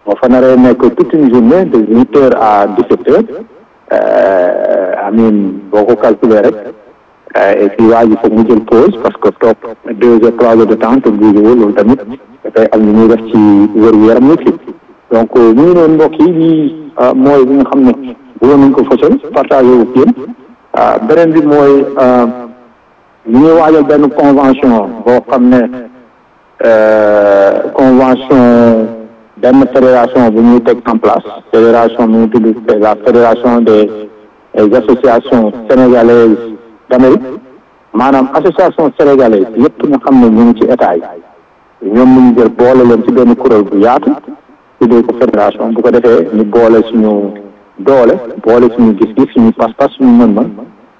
moo fa naree nekk toute une journée de huit heures à dix-sept heures amin boo ko calculer rek et puis waa ji foog mu jël pause parce que toog deux heures trois heures de temps te bougéwul loolu tamit dafay am lu ñuy def ci wér-gu-yaram nit ki donc ñu ngi noonu mbokk yi lii mooy bi nga xam ne bëggoon nañ ko fësal partagé wu yéen beneen bi mooy ñu ngi waajal benn convention boo xam ne convention benn fédération bu ñuy teg en place fédération bu ñu tudd la fédération des associations sénégalaises d'Amérique maanaam association sénégalaise yëpp nga xam ne ñu ngi ci état yi ñoom ñu jël boole leen ci benn kuréel bu yaatu tuddee ko fédération bu ko defee ñu boole suñu doole boole suñu gis-gis suñu pas-pas suñu mën-mën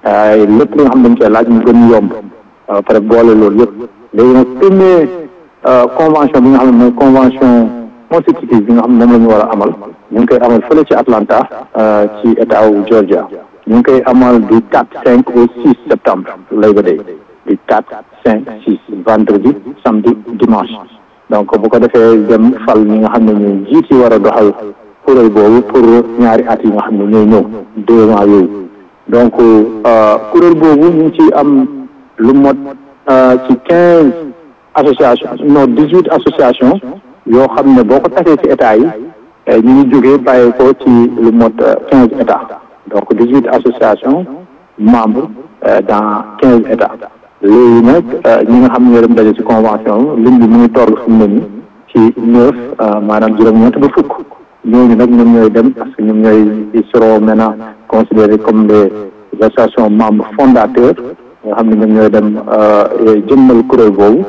lépp li nga xam ne dañ koy laaj mu gën yomb pare boole loolu yëpp léegi nag premier convention bi nga xam ne mooy convention constitutive bi nga xam ne moom la ñu war a amal ñu ngi koy amal fële ci Atlanta ci état wu Georgia ñu ngi koy amal du quatre cinq au six septembre Labor Day du quatre cinq six vendredi samedi dimanche donc bu ko defee dem fal ñi nga xam ne ñooy jiit yi war a doxal kuréel boobu pour ñaari at yi nga xam ne ñooy ñëw deux ans yooyu donc kuréel boobu ñu ngi ci am lu mot ci quinze association non dix huit association yoo xam ne boo ko tasee ci état yi ñu ngi jógee bàyyi ko ci lu mot quinze états donc dix huit associations membres dans quinze états léegi nag ñi nga xam ne ñoo dem daje ci convention lim bi mu ngi toll fu mu ne nii ci neuf maanaam juróom-ñeent ba fukk ñooñu nag ñoom ñooy dem parce que ñoom ñooy ils seront maintenant considérés comme des associations membres fondateurs nga xam ne ñoom ñooy dem jëmmal kuréel boobu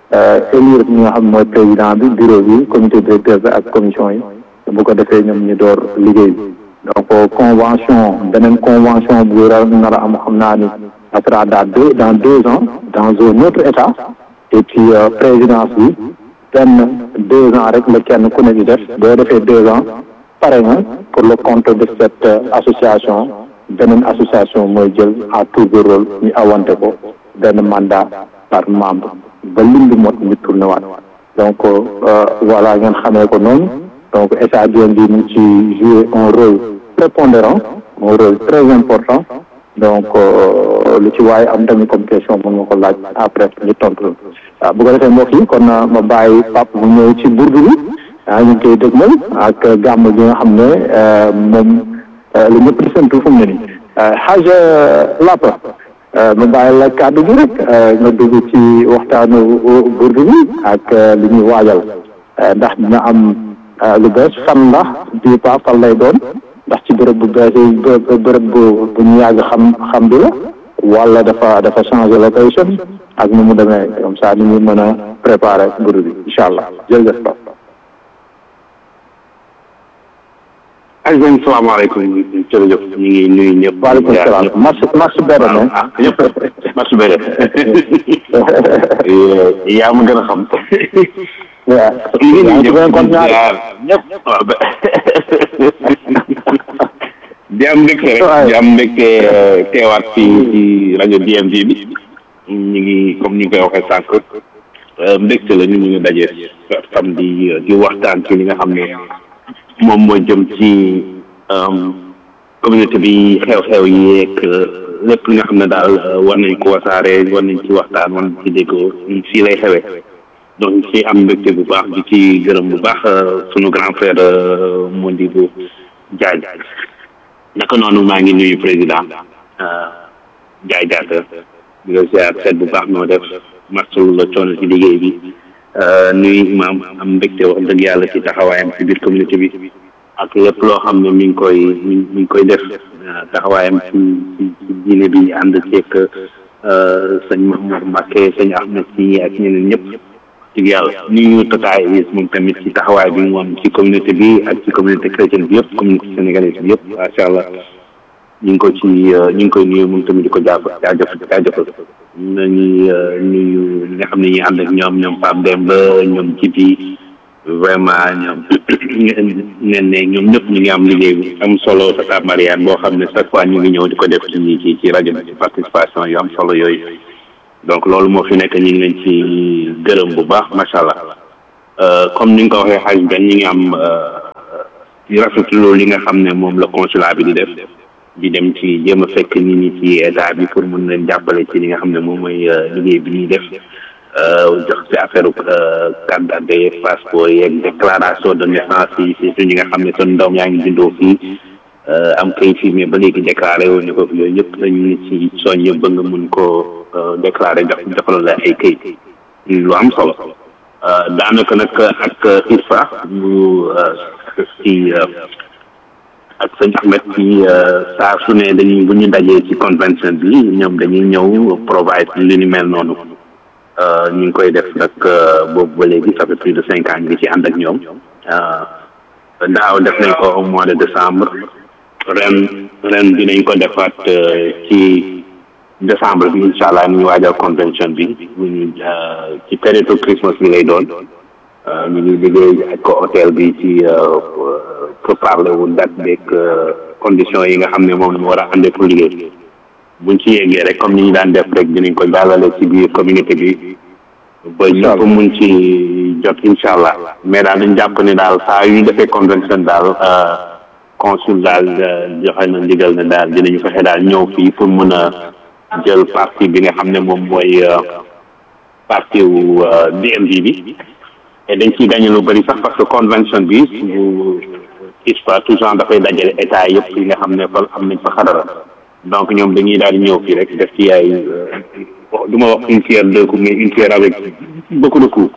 élire ñi nga xam mooy président bi bureau bi comité directeur bi ak commission yi bu ko defee ñoom ñu door liggéey bi donc convention beneen convention bu nar a am xam naa ni ça sera dans deux dans deux ans dans un autre état et puis présidence bi benn deux ans rek la kenn ku ne di def boo defee deux ans pare nga pour le compte de cette association beneen association mooy jël à tour de rôle ñu awante ko benn mandat par membre ba lim bi mot ñu tourné waat donc voilà ngeen xamee ko noonu donc SADM bi mu ci jouer un rôle prépondérant un rôle très important donc lu ci waaye am tamit comme question mën nga ko laaj après ñu tontu waaw bu ko defee mbokk yi kon ma bàyyi Pape mu ñëw ci burdu bi ah ñu ngi koy dëgmal ak gàmm gi nga xam ne moom lu ñëpp di séntu fu mu ne nii xaaj Lapa ma bàyyi la kàddu gi rek nga dugg ci waxtaanu burdu bi ak li ñuy waajal ndax dina am lu bees fan la bii pa fan lay doon ndax ci bërëb bu bees yi bërëb bu bu ñu yàgg xam xam bi la wala dafa dafa changer location ak ni mu demee comme ça ni ñu mën a préparer burdu bi incha allah jërëjëf Pape ay bon salaamaaleykum jërëjëf ñu ngi nuyu ñëpp. waaleykum salaam marche marche bere ne. ah ñëpp marche bere. yaa ma gën a xam. waaw ñu ngi nuyu ñëpp kon ñaar ñëpp. waaw ba. di am mbégte rek di am mbégte teewaat fii ci rajo DMV bi ñu ngi comme ni nga koy waxee sànq mbégte la ñu ngi daje samedi di waxtaan ci li nga xam ne. moom mooy jëm ci communauté bi xew-xew yeeg lépp li nga xam ne daal war nañ ko wasaare war nañ ci waxtaan war nañ ci déggoo fii lay xewee donc ci am mbégte bu baax di ci gërëm bu baax sunu grand frère Modibo Diagne naka noonu maa ngi nuyu président Ndiaye Diatta di la ziar seet bu baax noo def masul la coono ci liggéey bi nuyu imam am mbégte wax dëgg yàlla ci taxawaayam ci biir communauté bi ak lépp loo xam ne mi ngi koy mi ngi koy def taxawaayam ci ci ci diine bi ànd ceeg sëñ Mahmoud Mbacke sëñ Ahmed si ak ñeneen ñëpp ci yàlla nuyu tataay is moom tamit ci taxawaay bi mu am ci communauté bi ak ci communauté chrétienne bi yëpp communauté sénégalaise bi yëpp macha allah ñu ngi ko ci ñu ngi koy nuyu moom tamit di ko jaaf jaajëf jaajëfal nañuy nuyu ñi nga xam ne ñi ànd ak ñoom ñoom Pape Demba ñoom Jibi vraiment ñoom nen ne ñoom ñëpp ñu ngi am liggéey bu am solo Tata Mariane boo xam ne chaque fois ñu ngi ñëw di ko def ci ci ci rajo bi ci participation yu am solo yooyu donc loolu moo fi nekk ñu ngi leen ci gërëm bu baax macha allah comme ni nga ko waxee xaaj ben ñi ngi am di rafetlu loolu li nga xam ne moom la consulat bi di def di dem ci jéem a fekk nit ñi ci état bi pour mun leen jàppale ci li nga xam ne moom mooy liggéey bi ñuy def jox ci affaire carte d'identité passeport yeeg déclaration de naissance yi surtout ñi nga xam ne seen doom yaa ngi bindoo fii am kayit fii mais ba léegi déclaré wu ñu ko yooyu yëpp dañu ci soññ ba nga mun koo déclaré jox defal la ay kayit lu am solo daanaka nag ak ISRA mu ci ak sëñ Ahmed ci saa su ne dañuy bu ñu dajee ci convention bi ñoom dañuy ñëw provide li ni mel noonu ñu ngi koy def nag boobu ba léegi ça fait plus de cinq ans ngi ci ànd ak ñoom daaw def nañ ko au mois de décembre ren ren dinañ ko defaat ci décembre bi incha allah ñu waajal convention bi bu ñu ci période Christmas bi lay doon ñu ngi liggéey ak hôtel bi ci pour parler wu date beeg conditions yi nga xam ne moom la war a àndee pour liggéey buñ ci yeggee rek comme ni ñu daan def rek dinañ ko jàllale ci biir communauté bi ba ñëpp mun ci jot incha allah mais daal dañ jàpp ne daal saa yu ñu defee convention daal consul daal joxe na ndigal ne daal dinañu fexe daal ñëw fii pour mun a jël partie bi nga xam ne moom mooy partie wu DMV bi et dañ ciy gagné lu bëri sax parce que convention bi bu ISPA toujours dafay dajale état yëpp yi nga xam ne fa am nañ fa xadara donc ñoom dañuy daal di ñëw fii rek def ci ay du ma wax une pierre deux coups mais une pierre avec beaucoup de coups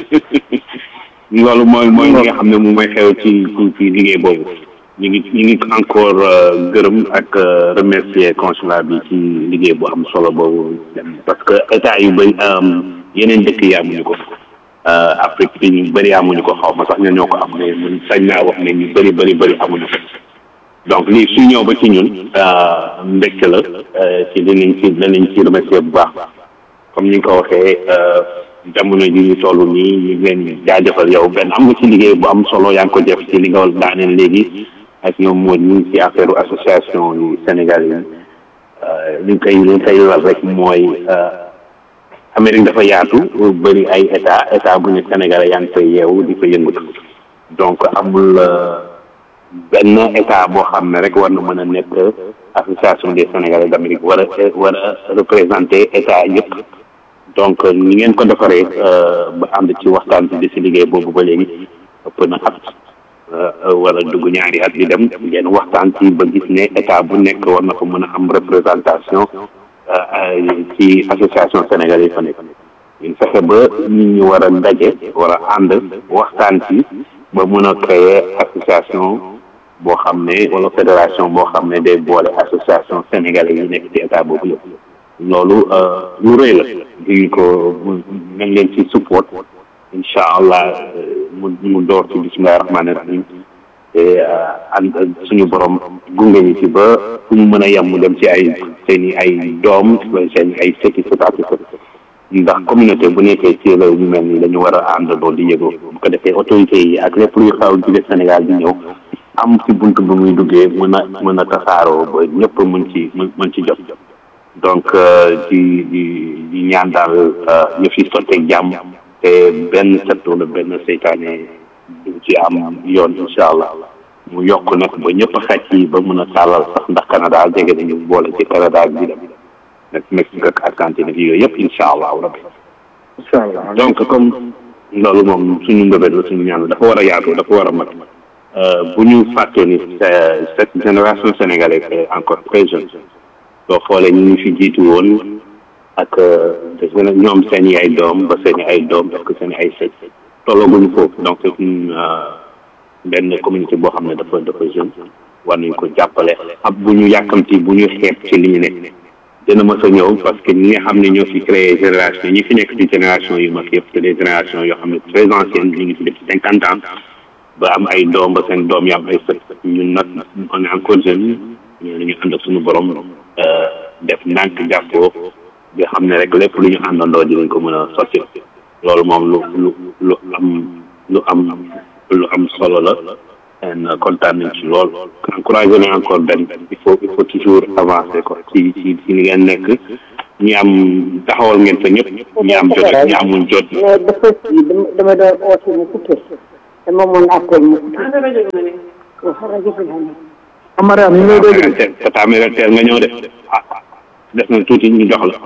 loolu mooy mooy li nga xam ne moom mooy xew ci ci ci liggéey boobu ñu ngi ñu ngi encore gërëm ak remercier consulat bi ci liggéey bu am solo boobu parce que état yu bëri yeneen dëkk yi amuñu ko Afrique bi ñu bëri amuñu ko xaw ma sax ñoo ñoo ko am mais mun sañ naa wax ne ñu bëri bëri bëri amuñu ko donc lii su ñëw ba ci ñun mbégte la ci dinañ ci dinañ ci remercier bu baax comme ni nga ko waxee jamono ji ñu toll nii ñu ngi leen jaajëfal yow benn am nga ci liggéey bu am solo yaa ngi ko def ci li nga daaneel léegi ak ñoom moo ñi ci affaire association yu Sénégal yi li koy li koy lal rek mooy Amérique dafa yaatu bëri ay état état bu ne Sénégal yaa ngi fay yeewu di fa yëngatu donc amul benn état boo xam ne rek war na mën a nekk association des Sénégalais d'Amérique war a war a représenter état yëpp donc ni ngeen ko defaree ba ànd ci waxtaan ci di si liggéey boobu ba léegi ëpp na at wala dugg ñaari at di dem ngeen waxtaan ci ba gis ne état bu nekk war na fa mën a am représentation ci association sénégalais yi fa nekk ñu fexe ba nit ñi war a daje war a ànd waxtaan ci ba mën a créer association boo xam ne wala fédération boo xam ne day boole association sénégalais yi nekk ci état boobu yëpp loolu lu rëy la di ko nañ leen ci support incha allah mu mu door ci bismillahi rahmaani rahim te ànd suñu borom gunge ñu ci ba fu mu mën a yem mu dem ci ay seen i ay doom seen ay sëti sëtaati sët ndax communauté bu nekkee ci réew mu mel ni dañu war a àndandoo di yëgoo bu ko defee autorités yi ak lépp luy xaw jóge Sénégal di ñëw am ci bunt bu muy duggee mën a mën a tasaaroo ba ñëpp mën ci mën ci jot donc di di di ñaan daal yëf yi sotteeg jàmm te benn set wala benn seytaane du ci am yoon incha allah mu yokk nag ba ñëpp xaj yi ba mën a tàllal sax ndax Canada jege nañu boole ci Canada bi dem nag Mexique ak Argentine ak yooyu yëpp incha allah rabbi incha allah donc comme loolu moom suñu mbébét la suñu ñaan dafa war a yaatu dafa war a mat bu ñu fàtte ni cette génération sénégalaise est encore très jeune soo xoolee ñu ñu fi jiitu woon ak ñoom seen i ay doom ba seen i ay doom parce que seen i ay sët tollooguñu foofu donc c'est une benn communauté boo xam ne dafa dafa jeune war nañ ko jàppale ab bu ñu yàkkamti bu ñu xeeb ci li ñu ne dina mës a ñëw parce que ñi nga xam ne ñoo fi créé génération ñi fi nekk ci génération yu mag yëpp c'est des générations yoo xam ne très anciennes ñu ngi fi def cinquante ans ba am ay doom ba seen doom yi am ay sët ñun nag on est encore jeune ñu ñu ànd ak suñu borom def ndànk jàppoo nga xam ne rek lépp lu ñu àndandoo dinañ ko mën a sotti loolu moom lu lu lu am lu am lu am solo la en kontaan nañ ci lool encouragé nañ encore benn il faut il faut toujours avancer ko ci ci ci li ngeen nekk ñi am taxawal ngeen fa ñëpp ñi am jot ñi amul jot mais dafa kii dama doon oote mu coupé dama mën appel mu coupé Mariane ñu ngi lay dégg sa taamira teel nga ñëw de ah def na tuuti ñu jox la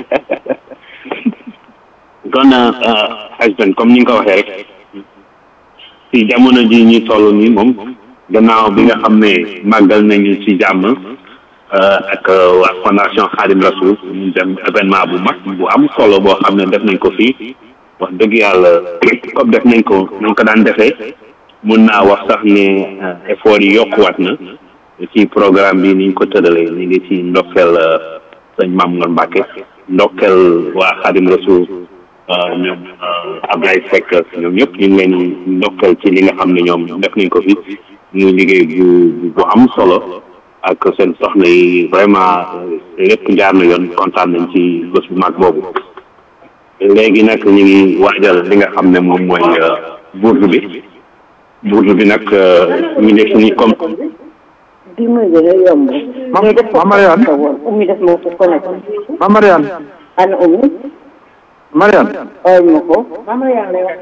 kon husband comme ni nga ko waxee rek ci jamono ji ñu toll nii moom gannaaw bi nga xam ne màggal nañu ci jàmm ak waa fondation Khadim Rasoul ñu dem événement bu mag bu am solo boo xam ne def nañ ko fii wax dëgg yàlla comme def nañ ko nañ ko daan defee mun naa wax sax ne effort yi yokkuwaat na ci programme bi ni ñu ko tëralee ñu ngi ci ndokkeel sëñ Mame Ngor Mbacke ndokkeel waa Khadim Rasoul ñoom Ablaye Seck ñoom ñëpp ñu ngi leen ndokkeel ci li nga xam ne ñoom def nañ ko fi ñu liggéey bu bu am solo ak seen soxna yi vraiment lépp jaar na yoon kontaan nañ ci bés bu mag boobu léegi nag ñu ngi waajal li nga xam ne moom mooy burdu bi burdu bi nag ñu def ni comme bi mooy gën a yomb. Ma Mariane Oumy def moo ko connecté. Ma Mariane ana Oumy. Mariane xool ma ko. Ma Mariane lay wax.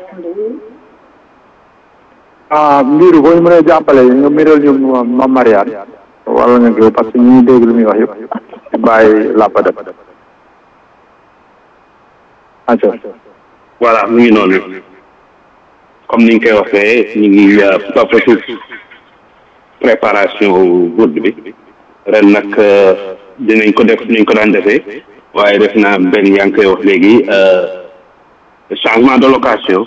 ah mbiru boo ñu mënee jàppale nga miral ñu Ma Mariane wala nga gëw parce que ñu ngi dégg lu muy wax yëpp bàyyi làppa dem aco voilà mu ngi noonu comme ni ñu koy waxee ñu ngi toppatu préparation bourde bi ren nag dinañ ko def niñ ko daan defee waaye def naa benn yaa ngi koy wax léegi changement de location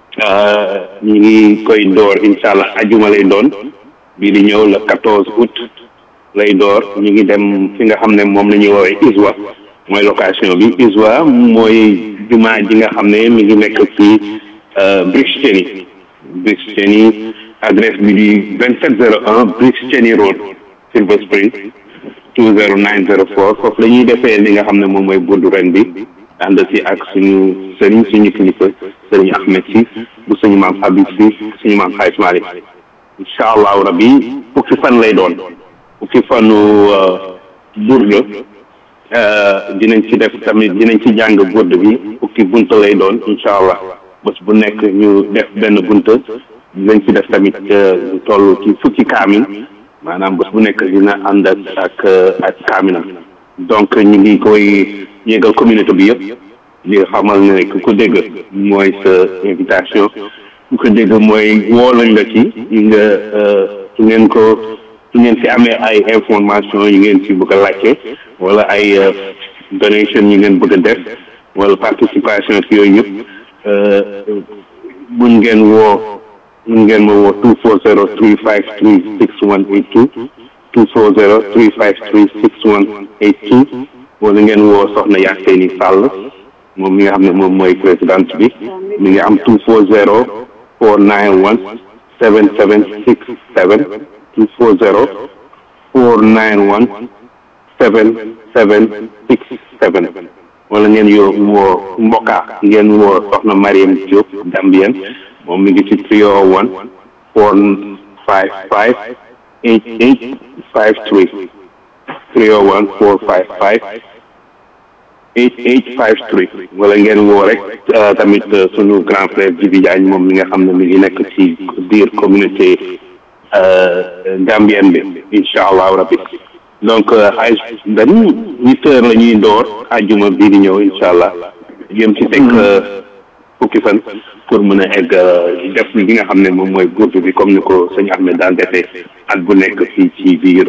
ñu ngi koy door incha allah ajuma lay doon bii di ñëw le quatorze août lay door ñu ngi dem fi nga xam ne moom la ñuy woowee ISWA mooy location bi ISWA mooy jumaa ji nga xam ne mi ngi nekk ci Brix Kenny Brix Kenny adresse bi di vingt sept zéro un Brix Kenny Road Silver Spring two zero nine zero four foofu la ñuy defee li nga xam ne moom mooy buddu ren bi ànd si ak suñu sëriñ suñu kilifa sëriñ Ahmed si bu suñu maam Habib si suñu maam Xaalis Malik incha allahu rabbi fukki fan lay doon fukki fanu burda dinañ ci def tamit dinañ ci jàng burda bi fukki bunta lay doon incha allah bés bu nekk ñu def benn bunta dinañ ci def tamit toll ci fukki kaamin maanaam bés bu nekk dina ànd ak ak ak kaaminam donc ñu ngi koy yégal communauté bi yëpp li xamal ne ku ko dégg mooy sa invitation ku ko dégg mooy woo lañ la ci yi nga su ngeen ko su ngeen fi amee ay information yi ngeen ci bëgg a laajte wala ay donation yi ngeen bëgg a def wala participation ci yooyu yëpp mun ngeen woo mun ngeen ma woo two four zero three five three six one eight two two four zero three five three six one eight two wala ngeen woo soxna Yacine Sall moom mi nga xam ne moom mooy présidente bi mi ngi am two four zero four nine one seven seven six seven two four zero four nine one seven seven six seven wala ngeen yoo woo mbokka ngeen woo soxna Mariam Diop Gambien moom mi ngi ci trio one four five five eight eight five three trio one four five five eight eight five three wala ngeen woo rek tamit sunu grand frère Djibi Diagne moom mi nga xam ne mi ngi nekk ci biir communauté gambienne bi incha allahu rabbi donc ay benn huit heures la ñuy door àjjuma bii di ñëw incha allah jëm ci teg fukki fan pour mën a egg def li nga xam ne moom mooy groupe bi comme ni ko sëñ Ahmed daan defee at bu nekk fii ci biir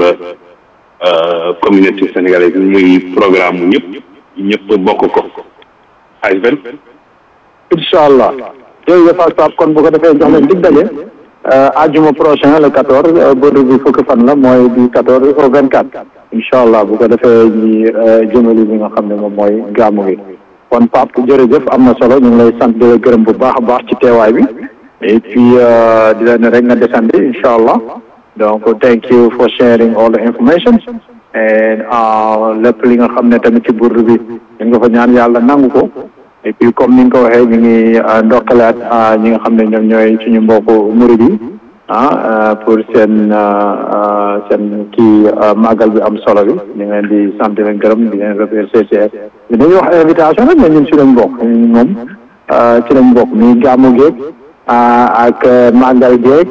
communauté sénégalaise bi muy programme mu ñëpp ñëpp bokk ko ay ben incha allah jërëjëf Pape kon bu ko defee jox leen dig daje ajuma prochain le quatorze bëri bi fukki fan la mooy du quatorze au vingt quatre incha allah bu ko defee ñi jëmali bi nga xam ne moom mooy gàmmu gi kon Pape jërëjëf am na solo ñu ngi lay sant di la gërëm bu baax a baax ci teewaay bi et puis di la ne rek nga desandi incha allah donc thank you for sharing all the information and lépp li nga xam ne tamit ci burdu bi ñu nga fa ñaan yàlla nangu ko et puis comme ni nga ko waxee ñu ngi ndokkalaat ñi nga xam ne ñoom ñooy suñu mbokku murid yi ah pour seen seen kii màggal bi am solo bi ñu ngi leen di sant di leen gërëm di leen remercier ci dañuy wax invitation rek mais ñun ci lañ bokk moom ci lañ bokk muy gàmmu géeg ak màggal géeg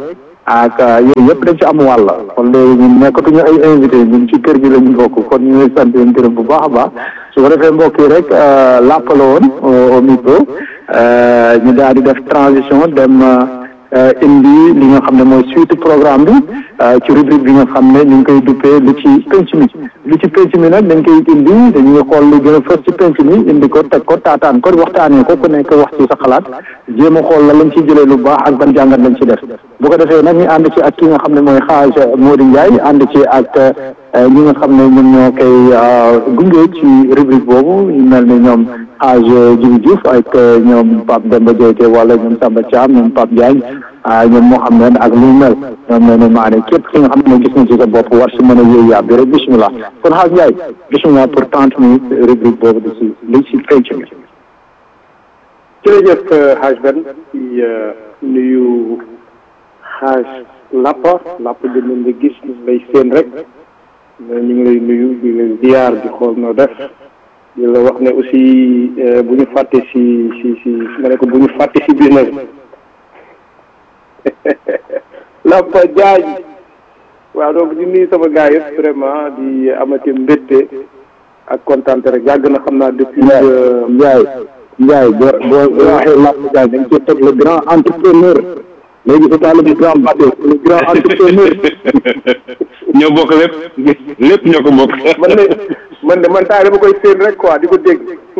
ak yooyu yëpp dañ ci am wàll kon léegi ñun nekkatuñu ay invité ñun ci kër gi la ñu bokk kon ñu ngi sant leen gërëm bu baax a baax su ko defee mbokk yi rek làppala woon au micro ñu daal di def transition dem indi li nga xam ne mooy suite programme bi ci rubrique bi nga xam ne ñu ngi koy duppee lu ci penc mi lu ci penc mi nag dañ koy indi dañuy xool lu gën a fës ci penc mi indi ko teg ko taataan ko waxtaanee ko ku nekk wax ci sa xalaat jéem a xool la lañ ci jëlee lu baax ak ban jàngat lañ ci def bu ko defee nag ñu ànd ci ak ki nga xam ne mooy xaaj Mody Ndiaye ànd ci ak ñi nga xam ne ñoom ñoo koy gunge ci rubrique boobu ñu mel ni ñoom xaaj Djibi Diouf ak ñoom Pape Demba Diété wala ñoom Samba Thiam ñoom Pape Diagne ñoom Mouhamed ak lu mel ñoom nee na maane képp ki nga xam ne gis na ci sa bopp war si mën a yéey yàb bi rek bisimilah kon xaaj Ndiaye bisimilah pour trente minutes rubrique boobu di si li si penc mi jërëjëf xaaj Ben ci nuyu xaaj Lapa Lapa di leen di gis ñu lay seen rek ñu ngi lay nuyu di leen ziar di xool noo def di la wax ne aussi bu ñu fàtte si si si ma ne ko bu ñu fàtte si business Lapa Diagne waaw donc di nuyu sama gars yëpp vraiment di amati mbégte ak kontaante rek yàgg na xam naa depuis. Ndiaye Ndiaye boo boo boo waxee Lapa Diagne dañ cee teg le grand entrepreneur léegi c'est le grand bateau le grand entrepreneur. ñoo bokk lépp lépp ñoo ko bokk. man de man de man taay dama koy séen rek quoi di ko dégg.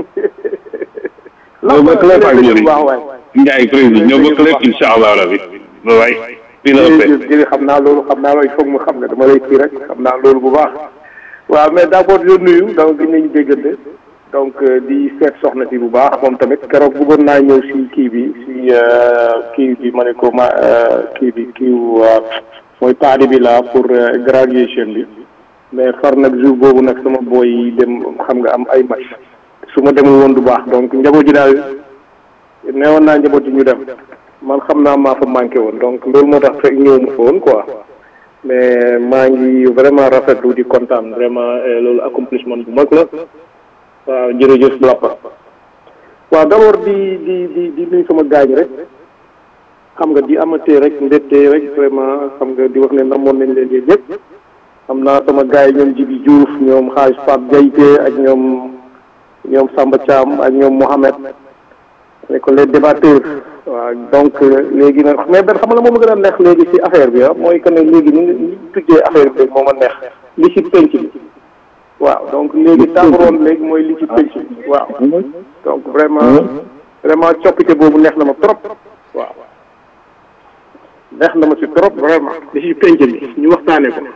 ñoo bokk lépp ak ñoom Ndiaye président ñoo bokk lépp incha allah rabi waay. fii la ëppee jërëjëf xam naa loolu xam naa loolu foog mu xam ne dama lay kii rek xam naa loolu bu baax. waaw mais d' abord di nuyu donc gis nañu déggante donc di seet soxna si bu baax moom tamit keroog bëggoon naa ñëw si kii bi si kii bi ma ne ko ma kii bi kii mooy paadi bi la pour graduation bi mais far nag jour boobu nag sama booy yi dem xam nga am ay match su ma demul woon du baax donc njaboot ji daal neewoon naa njaboot ji ñu dem man xam naa maa fa manqué woon donc loolu moo tax fekk ñëw ma fa woon quoi mais maa ngi vraiment rafetlu di kontaan vraiment loolu accomplissement bu mag la waaw jërëjëf Lapa waaw d'abord di di di di nuyu sama gaañ rek xam nga di amatee rek ndettee rek vraiment xam nga di wax ne namoon nañ leen yéen ñëpp xam naa sama gars yi ñoom Jibi Diouf ñoom xaaj Pape Diayte ak ñoom ñoom Samba Thiam ak ñoom Mohamed ne ko les débatteurs waaw donc léegi nag mais benn xam nga moom gën a neex léegi ci affaire bi ah mooy que ne léegi ni ñu tuddee affaire bi moo ma neex li ci penc bi waaw donc léegi tàmbaloon léegi mooy li ci penc bi waaw donc vraiment vraiment coppite boobu neex na ma trop waaw neex na ma ci trop vraiment li ci penc bi ñu waxtaanee ko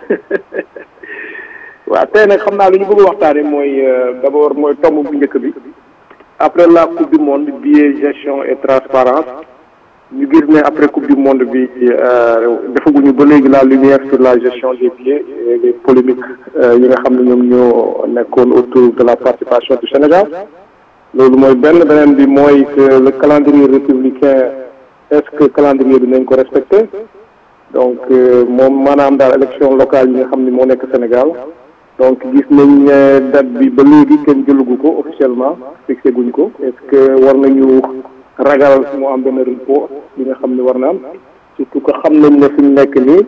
waaw tey nag xam naa lu ñu bëgg waxtaanee mooy d'abord mooy tomb bu njëkk bi après la coupe du monde biais gestion et transparence ñu gis ne après coupe du monde bi defaguñu ba léegi la lumière sur la gestion des billets et les polémiques yi nga xam ne ñoom ñoo nekkoon autour de la participation du Sénégal loolu mooy benn beneen bi mooy que le calendrier républicain est-ce que calendrier bi nañ ko respecté donc moom maanaam daal élection locale yi nga xam ne moo nekk Sénégal donc gis nañ ne date bi ba léegi kenn jëlugu ko officiellement fixé guñ ko est-ce que war nañu ragal mu am benn report bi nga xam ne war na am surtout que xam nañ ne fi mu nekk nii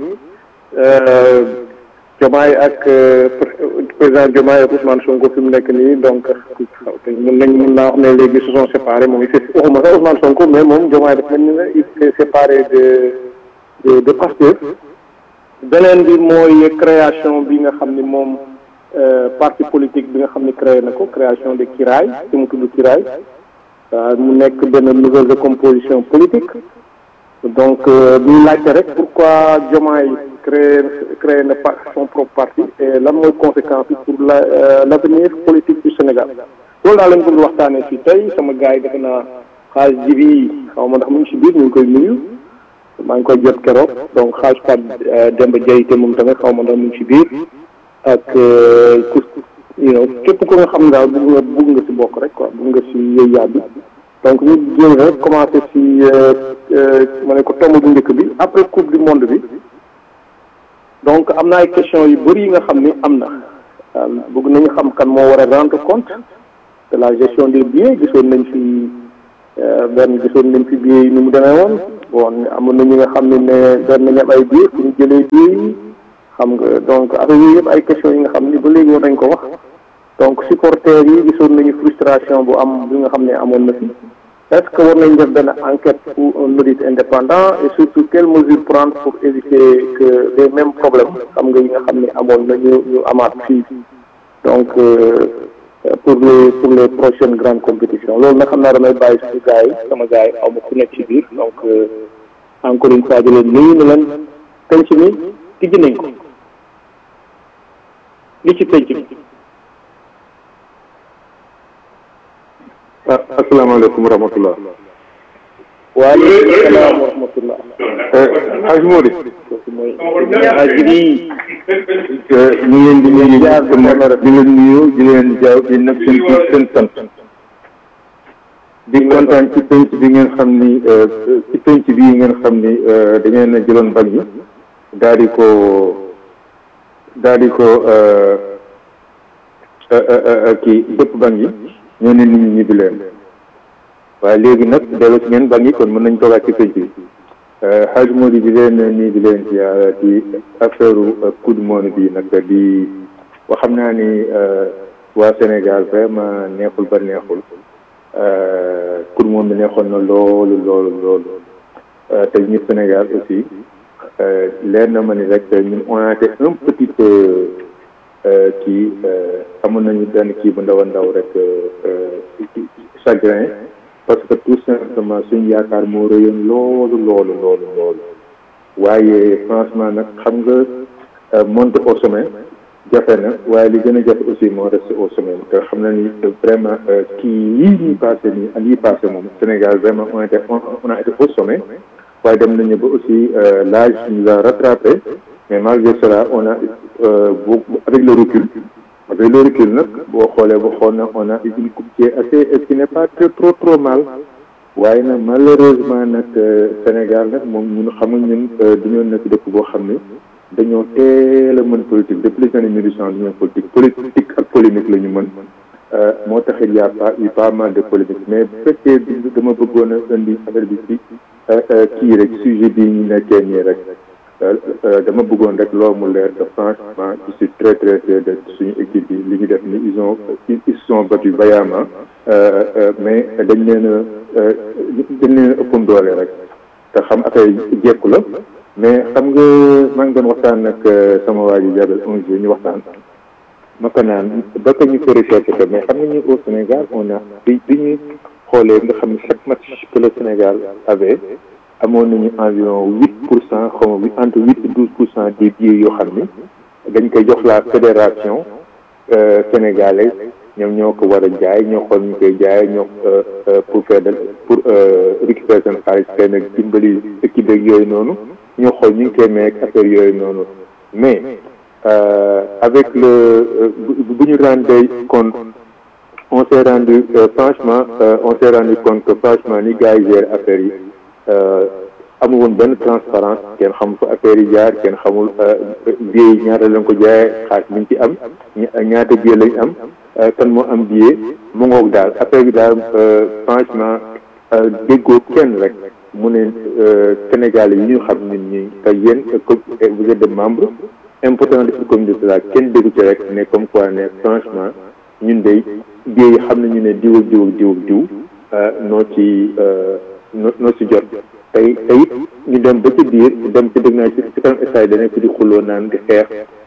Diomaye ak président Diomaye ak Ousmane Sonko fi mu nekk nii donc mun nañ mun naa wax ne léegi se sont séparés moom il s'est waxuma sax Ousmane Sonko mais moom Diomaye daf mel ni ne il s'est séparé de de de Pastef beneen bi mooy création bi nga xam ni moom parti politique bi nga xam ni créé na ko création de Kiraay ci mu tudd Kiraay mu nekk benn nouvelle de composition politique donc ñuy laajte rek pourquoi Diomaye créé créé na son propre parti et lan mooy conséquence yi pour la l'avenir politique du Sénégal loolu daal lañ bëgg waxtaanee fii tey sama gars yi defe naa xaaj jibi xaw ma ndax mu ngi si biir ñu ngi koy nuyu maa ngi koy jot keroog donc xaaj Pape Demba Diayte moom tamit xaw ma ndax mu ngi si biir ak ku you know képp ko nga xam ne daal bëgg nga bëgg nga si bokk rek quoi bëgg nga si yëy yàbbi donc ñu jéem rek commencé si ma ne ko tomb bu njëkk bi après coupe du monde bi donc am na ay questions yu bëri yi nga xam ni am na bëgg nañu xam kan moo war a rendre compte de la gestion des billets gisoon nañ fi benn gisoon nañ fi billets yi ni mu demee woon bon amoon na ñi nga xam ne ne doon nañu am ay biir fu ñu jëlee biir yi xam nga donc affaire yooyu yëpp ay questions yi nga xam ni ba léegi war nañ ko wax donc supporters yi gisoon nañu frustration bu am bi nga xam ne amoon na fi est-ce que war nañ def benn enquête ou un audit indépendant et surtout quelles mesures prendre pour éviter que les mêmes problèmes xam nga yi nga xam ne amoon na ñu ñu amaat fii donc pour les pour les prochaines grandes compétitions loolu nag xam naa damay bàyyi suñu gars yi sama gars yi aw ma ku nekk ci biir donc encore une fois di leen nuyu ne leen penc mi tijji nañ ko li ci penc mi ah asalaamaaleykum wa rahmatulah. waaleykum salaam wa rahmatullah Hadj Mody. kooku mooy ajri ñu ngi leen di nuyu di leen nuyu di leen jaaw di nag seen tur seen sant. di kontaan ci penc bi ngeen xam ni ci penc bi ngeen xam ni da ngeen a jëloon bag yi daal di ko daal di ko kii dëpp bag yi ñoo ne nit ñi ñibbi leen waaye léegi nag dellu si ngeen bag yi kon mën nañ toogaat ci penc bi Hadj Mody di leen nii di leen ziara ci affaire coupe du monde bi nag di wax xam naa ni waa Sénégal vraiment neexul ba neexul coupe du monde bi neexoon na loolu loolu loolu te ñu Sénégal aussi leer na ma ni rek ñun on a été un petit peu kii amoon nañu benn kii bu ndaw a ndaw rek chagrin parce que tout simplement suñu yaakaar moo rëyoon loolu loolu loolu loolu waaye franchement nag xam nga monter au sommet jafe na waaye li gën a jafe aussi moo rester au sommet te xam na ni vraiment kii yii ñuy passé nii ak yii passé moom Sénégal vraiment on a été on a été au sommet waaye dem nañu ba aussi l'âge nous a rattrapé mais malgré cela on a avec le recul avec le recul nag boo xoolee ba xool na on a une coupe qui est assez qui n'est pas très trop trop mal waaye nag malheureusement nag Sénégal nag moom ñun xam nga ñun dañoo nekk dëkk boo xam ne dañoo teel a mën politique depuis les années mille huit cent dañoo politique politique ak polémique la ñu mën moo taxit y a pas eu pas mal de polémique mais bu fekkee dama bëggoon a indi affaire bi ci kii rek sujet bi ñu nekkee nii rek dama bëggoon rek loolu mu leer que franchement je suis très très fier de suñu équipe bi li ñu def ni ils ont ils sont battus vaillamment mais dañ leen a dañ leen a ëppoon doole rek te xam affaire jekku la mais xam nga maa ngi doon waxtaan nag sama waa ji jabel un jour ñu waxtaan ma ko naan ba ko ñu ko recherché ko mais xam nga ñu au Sénégal on a bi bi ñu xoolee nga xam ne chaque match que le Sénégal avait amoon nañu environ huit pour cent xaw ma entre huit et douze pour cent des billets yoo xam ni dañ koy jox la fédération sénégalaise ñoom ñoo ko war a jaay ñoo xool ñu koy jaay ñoo pour faire de pour récupérer seen xaalis xëy na dimbali équipe beeg yooyu noonu ñoo xool ñu ngi koy may ak affaire yooyu noonu mais avec le bu ñu rendre compte on s'est rendu franchement on s'est rendu compte que franchement ni gars yi gère affaire yi amul woon benn transparence kenn xamul fa affaire yi jaar kenn xamul billet yi ñaata lañ ko jaayee xaalis biñ ci am ñaata billet lañ am kan moo am billet mu ngoog daal affaire bi daal franchement déggoo kenn rek mu ne Sénégal yi ñu xam nit ñi te yéen vous êtes des membres importants de cette communauté là kenn déggu ci rek ne comme quoi ne franchement ñun de billet yi xam nañu ne diw ak diw ak diw ak diw noo ci noo noo ci jot tey tey ñu dem ba ci biir dem ci dëgg naa ci ci kanam stade dana ko di xulloo naan di xeex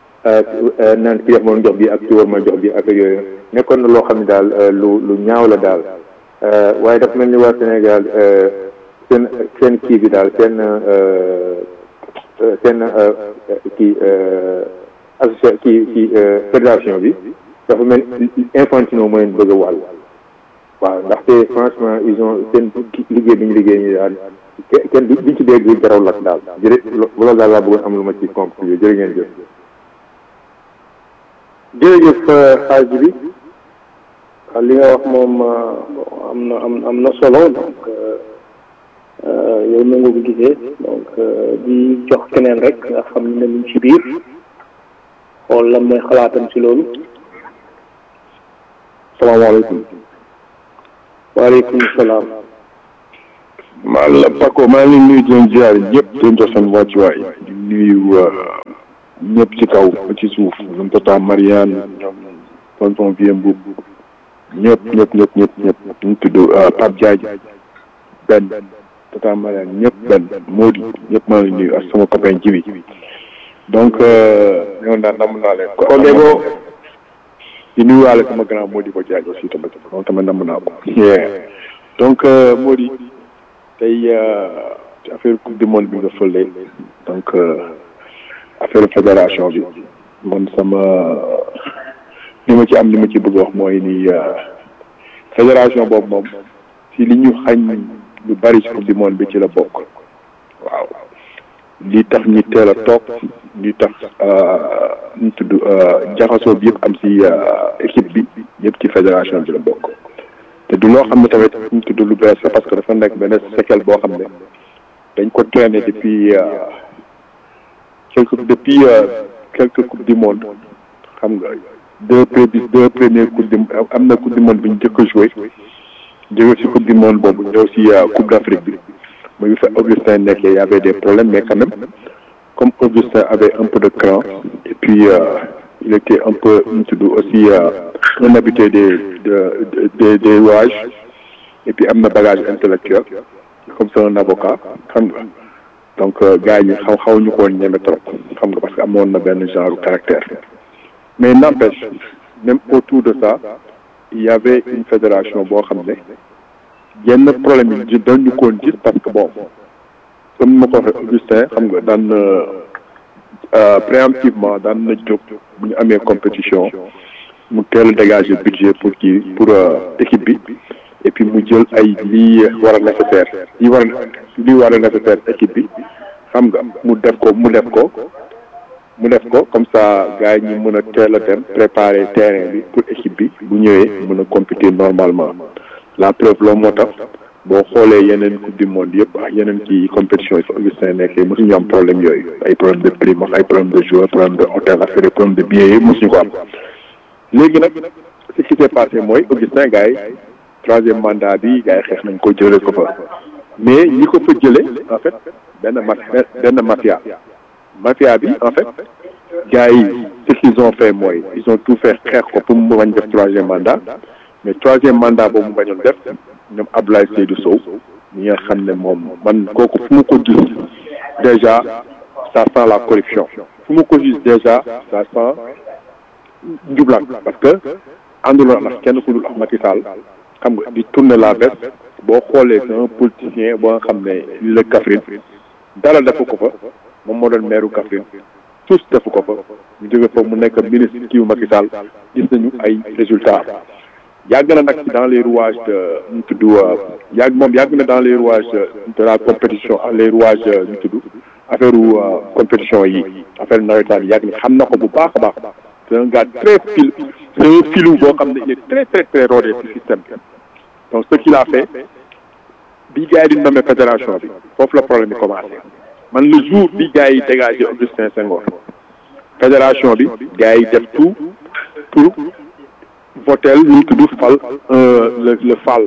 naan ki def moom jox bi ak ci war ma jox bi ak yooyu nekkoon na loo xam ne daal lu lu ñaaw la daal waaye dafa mel ni waa Sénégal seen seen kii bi daal seen seen kii association kii kii fédération bi dafa mel Infantino moo leen bëgg a wàll waaw ndaxte franchement ils ont seen liggéey bi ñu liggéey ñu daal kenn duñ ci dégg jaraw lak daal jërë loolu daal laa bëggoon am lu ma ci conclure jërë ngeen jëf jërëjëf xaaj bi li nga wax moom am na am am na solo donc yow na nga ko gisee donc di jox keneen rek nga xam ne ñu ci biir xool lan mooy xalaatam ci loolu salaamaaleykum waaleykum salaam maa la Paco maa ngi nuyu di leen ziar ñëpp di leen jox seen wàccuwaay di nuyu ñëpp ci kaw ba ci suuf ñoom Tata Mariane ñoom tonton Vieux Mboub ñëpp ñëpp ñëpp ñëpp ñëpp ñu tudd Pape Diagne benn Tata Mariane ñëpp benn Mody ñëpp maa ngi nuyu ak sama copain Jibi donc ñoom daal namm naa leen ko boo di nuyuwaale sama grand Mody ko Diagne aussi tamit moom tamit namm naa ko donc Mody tey ci affaire coupe du monde bi nga fële donc affaire fédération bi man sama li ma ci am li ma ci bëgg wax mooy ni fédération boobu moom si li ñu xañ lu bari ci coupe du monde bi ci la bokk waaw li tax ñi teel a toog li tax ñu tudd jaxasoo bi yëpp am si équipe bi yëpp ci fédération bi la bokk te du loo xam ne tamit ñu tudd lu bees la parce que dafa nekk benn séquelle boo xam ne dañ ko traîner depuis quelques depuis quelques coupes du monde xam nga deux pré deux premières coupes du am na coupe du monde bi ñu njëkk a joué jóge si coupe du monde boobu ñëw si coupe d' Afrique bi muy fa Augustin nekkee y avait des problèmes mais quand même comme Augustin avait un peu de cran et puis il était un peu ñu tudd aussi un habitué des des des rouages et puis am na bagage intellectuel comme c'est un avocat xam nga donc gars yi xaw xaw ñu ko woon ñeme trop xam nga parce que amoon na benn genre caractère mais n'empêche même autour de ça il y avait une fédération boo xam ne yenn problème yi dañ ñu ko woon gis parce que bon comme ma ko waxee Augustin xam nga daan na préemptivement daan na jóg bu ñu amee compétition mu teel a dégager budget pour kii pour équipe bi et puis mu jël ay lii war a nécessaire lii war a lii war a nécessaire équipe bi xam nga mu def ko mu def ko mu def ko comme ça gars yi ñu mën a teel a dem préparer terrain bi pour équipe bi bu ñëwee mën a compétir normalement la preuve loolu moo tax boo xoolee yeneen coupe du monde yëpp ak yeneen kii compétition yi fa Augustin nekkee mosuñu am problème yooyu ay problème de prime ay problème de joueur problème de hôtel affaire problème de billets yëpp mosuñu ko am léegi nag ce qui s'est passé mooy Augustin gars yi troisième mandat bi gars yi xeex nañ ko jëlee ko fa mais ñi ko fa jëlee en fait benn ma benn mafia mafia bi en fait gars yi ce qu'ils ont fait mooy ils ont tout fait xeex ko pour mu bañ def troisième mandat mais troisième mandat boobu mu bañoon def ñoom Abdoulaye Seydou Sow ñi nga xam ne moom man kooku fu mu ko gis déjà ça sent la corruption fu mu ko gis déjà ça sent njublaan parce que ànduloon ak kenn ku dul ak Macky Sall xam nga di tourner la veste boo xoolee c'est un politicien boo nga xam ne la Kaffrine dara defu ko fa moom moo doon maire Kaffrine tous defu ko fa ñu jóge foofu mu nekk ministre kiiwu Macky Sall gis nañu ay résultats yàgg na nag dans les rouages de ñu tudd yàgg moom yàgg na dans les rouages de la compétition les rouages ñu tudd affaire compétition yi affaire nawetaan yàgg na xam na ko bu baax a baax c'est un gars très fil c'est un filou boo xam ne il est très très très rodé ci système bi donc ce qu'il a fait bi gars yi di nommé fédération bi foofu la problème bi commencé man le jour bi gars yi dégagé Augustin Senghor fédération bi gars yi def tout pour votel ñu tudd fal le le fal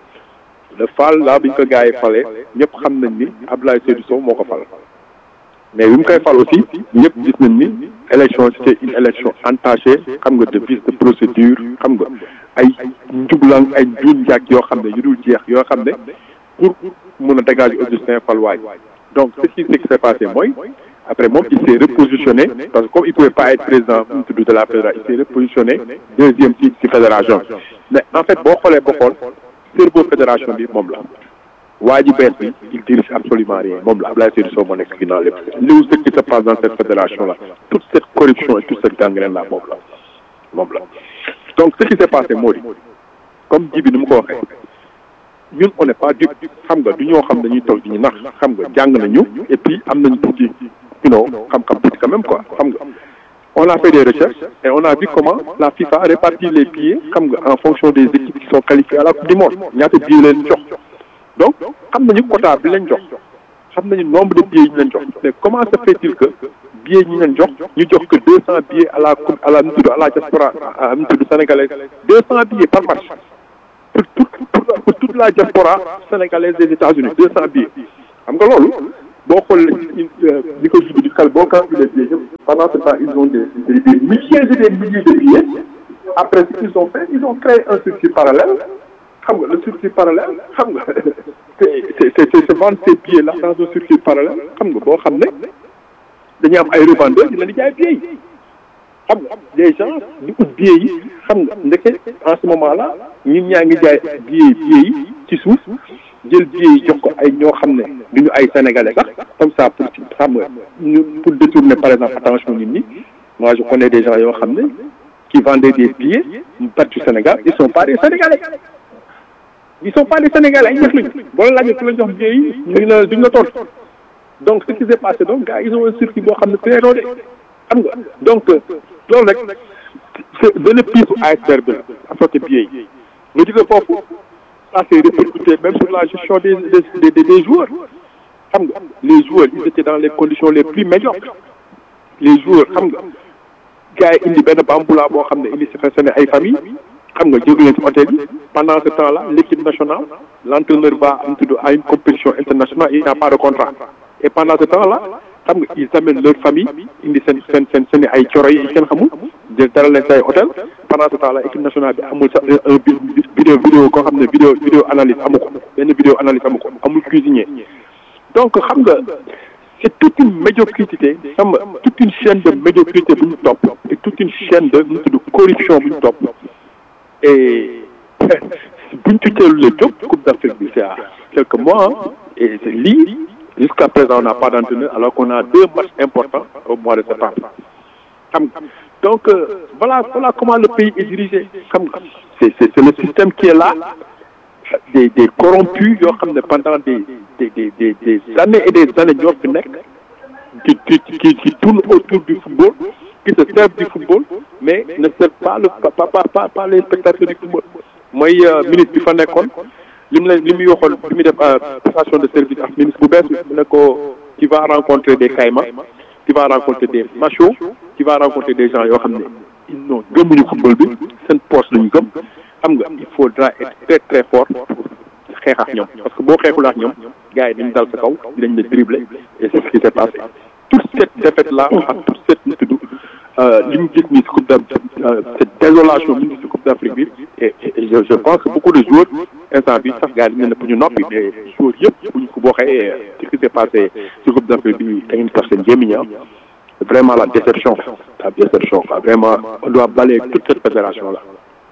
le fal là bi ñu ko gars yi fale ñëpp xam nañ ni Abdoulaye Seydou Sow moo ko fal mais bi mu koy fal aussi ñëpp gis nañ ni élection c'était une élection entachée xam nga de vice de procédure xam nga ay njublang ay njuuñ njaag yoo xam ne yu dul jeex yoo xam ne pour mun a dégager Augustin Falwaay donc ce qui s'est passé mooy après moom il s'est repositionné parce que comme il pouvait pas être président mu tudd de la fédération il s'est repositionné deuxième ci ci fédération mais en fait boo xoolee ba xool cerveau fédération bi moom la waa ji bees bi il dirige absolument rien moom la Abdoulaye Seydou Sow moo nekk ginnaaw lépp li ce qui se passe dans cette fédération là toute cette corruption et toute cette gangrène là moom la moom la donc ce qui s'est passé moo di comme ji bi ni mu ko waxee ñun on n'est pas dupe xam nga du ñoo xam dañuy toog di ñu nax xam nga jàng nañu et puis am nañu tuuti you know xam-xam tuuti quand même quoi xam nga on a fait des recherches et on a vu comment la FIFA répartit les billets xam nga en fonction des équipes qui sont qualifiées à la coupe du monde ñaata billets leen jox donc xam nañu quota bi leen jox xam nañu nombre de billets yi ñu leen jox mais comment se fait-il que billets yi ñu leen jox ñu jox que deux cent billets à la coupe à la nu tudd à la diaspora à nu tudd sénégalaise deux cent billets par match pour toute pour toute la diaspora sénégalaise des États-Unis deux cent billets xam nga loolu boo xoolee li ko jublu di xel boo calculé billets yëpp pendant ce temps ils ont des des des milliers et des milliers de billets après ce qu'ils ont fait ils ont créé un circuit parallèle xam nga le circuit parallèle xam nga c'est c'est c'est se vendre ces billets là dans un circuit parallèle xam nga boo xam ne dañuy am ay revendeurs di leen di jaay billets yi xam nga les gens di ut billets yi xam nga ndeke en ce moment là ñun ñaa ngi jaay billets billets yi ci suuf jël billets yi jox ko ay ñoo xam ne du ñu ay sénégalais sax comme ça pour xam nga ñu pour détourner par exemple attention nit ñi moi je connais des gens yoo xam ne qui vendaient des billets partout Sénégal ils sont pas des sénégalais ils sont pas des sénégalais ay ñax lañu boo la laajee ku la jox billets yi ñu ngi la duñ la tontu donc ce qui s'est passé donc gars ils ont un circuit boo xam ne très rodé xam nga donc loolu rek c'est benn piisu iceberg bi la apporté billets yi nga jóge foofu ça s'est répercuté même sur la gestion des des des des joueurs xam nga les joueurs ils étaient dans les conditions les plus médiocres les joueurs xam nga gars yi indi benn bambula boo xam ne indi si seen ay famille xam nga jóge leen ci hôtel yi pendant ce temps là l'équipe nationale l'entraîneur va am tudd à une compétition internationale il n'y a pas de contrat et pendant ce temps là xam nga ils amènent leur famille indi seen seen seen seen ay coro yi kenn xamul jël dara leen say hôtel pendant ce temps là équipe nationale bi amul sax un vidéo vidéo koo xam ne vidéo vidéo analyse amu ko benn vidéo analyse amu ko amul cuisinier donc xam nga c'est toute une médiocrité xam nga toute une chaîne de médiocrité bu ñu topp et toute une chaîne de ñu tudd corruption bu ñu topp et buñ ci teelulee jóg Coupe d'Afrique bi c'est à quelques mois et c'est lii jusqu'à présent on n'a pas d'entraîneur alors qu'on a deux matchs importants au mois de septembre xam nga donc euh, voilà voilà comment le pays est dirigé xam nga c'est c'est c'est le système qui est là des des corrompus yoo xam ne pendant des des des des des années et des années ñoo fi nekk qui qui qui qui tournent autour du football qui se servent du football mais ne servent pas le pas pas pas pas les spectateurs du football mooy ministre bi fa nekkoon li mu la li muy waxoon li muy def passation de service ak ministre bu bees mu ne ko tu vas rencontrer des kayma tu vas rencontrer des machos tu vas rencontrer des gens yoo xam ne ils n'ont gëmuñu football bi seen poche lañu gëm xam nga il faudra être très très fort pour xeex ak ñoom parce que boo xeexul ak ñoom gars yi dañu dal sa kaw dinañ la dribbler et c'est ce qui s'est passé toute cette défaite là ak toute cette ñu tudd li ñu gis nii si coupe d'Afrique cette désolation bi ñu gis si coupe d'Afrique bi et je je pense que beaucoup de joueurs instant bi sax gars yi dañu ne pour ñu noppi mais joueurs yëpp bu ñu ko waxee ce qui s'est passé si coupe d'Afrique bi da ngeen tax seen jéemiñ vraiment la déception la déception quoi vraiment on doit balayer toute cette fédération là.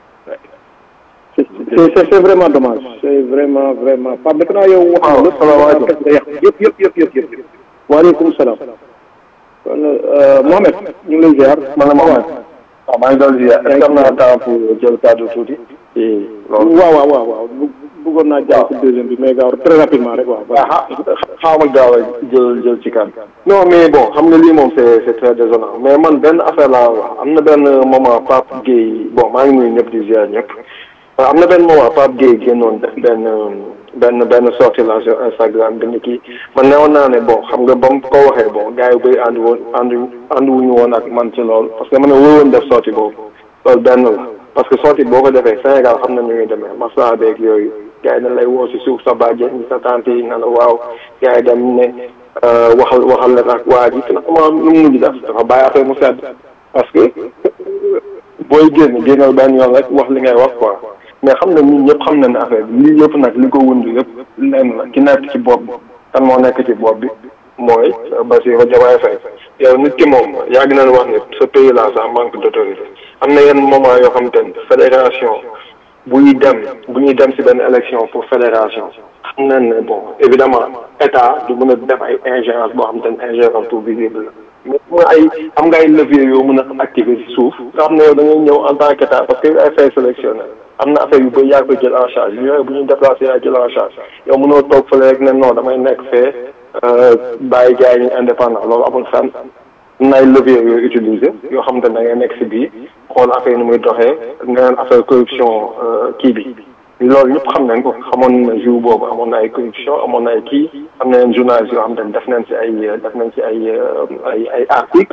c'est c'est c'est vraiment dommage c'est vraiment vraiment Pape maintenant yow. waaw salaamaaleykum yëpp yëpp yëpp yëpp yëpp. waaleykum salaam. kon Mohamed ñu ngi lay ziar. man la Mohamed. waaw maa ngi doon ziar est-ce que am naa temps pour jël kàddu tuuti. loolu waaw waaw waaw waaw bëggoon naa jàll ci deuxième bi mais gaaw très rapidement rek waaw. ah xaaral ma gaaw a jël jël ci kan. non mais bon xam nga lii moom c'est c'est très désolant mais man benn affaire laa wax am na benn moment Pape Gueye bon maa ngi nuyu ñëpp di ziar ñëpp. am na benn moment Pape Gueye génnoon def benn benn benn sortie la sur Instagram bi ni kii man ne woon naa ne bon xam nga ba mu ko waxee bon gars yi bëri ànd woon ànd ànd wuñu woon ak man ci loolu parce que man ne wóoroon def sortie boobu loolu benn la parce que sortie boo ko defee Sénégal xam na ñu ngi demee masla beeg yooyu gars yi dañ lay woo si suuf sa bàjjen ñi sa tante yi na la waaw gars yi dem ne waxal waxal leen ak waa ji finalement lu mu mujj def dafa bàyyi affaire mu sedd parce que booy génn génnal benn yoon rek wax li ngay wax quoi mais xam na ñun ñëpp xam na ne affaire bi lii yëpp nag li ko wund yëpp lenn la ki nekk ci bopp bi kan moo nekk ci bopp bi mooy Bassirou Diomaye Faye yow nit ki moom yàgg nañu wax ne ce pays là ça manque d'autorité am na yenn moment yoo xam te ne fédération buy dem bu ñuy dem si benn élection pour fédération xam nañ ne bon évidemment état du mën a def ay ingérence boo xam te ne ingérence tout visible la mais mu ay am nga ay levier yoo mën a activer si suuf nga xam ne yow da ngay ñëw en tant qu'état parce que ay fait sélectionneur am na affaire yu bëri yaa koy jël en charge yooyu bu ñuy déplacé yaa jël en charge yow mënoo toog fële rek ne non damay nekk fee bàyyi gars yi ñu indépendant loolu amul fenn am na ay levier yooyu utiliser yoo xam te ne da ngay nekk si biir xool affaire nu muy doxee nga naan affaire corruption kii bi loolu ñëpp xam nañ ko xamoon na jour boobu amoon na ay corruption amoon na ay kii am na yenn journalistes yoo xam te ne def nañ si ay def nañ si ay ay ay articles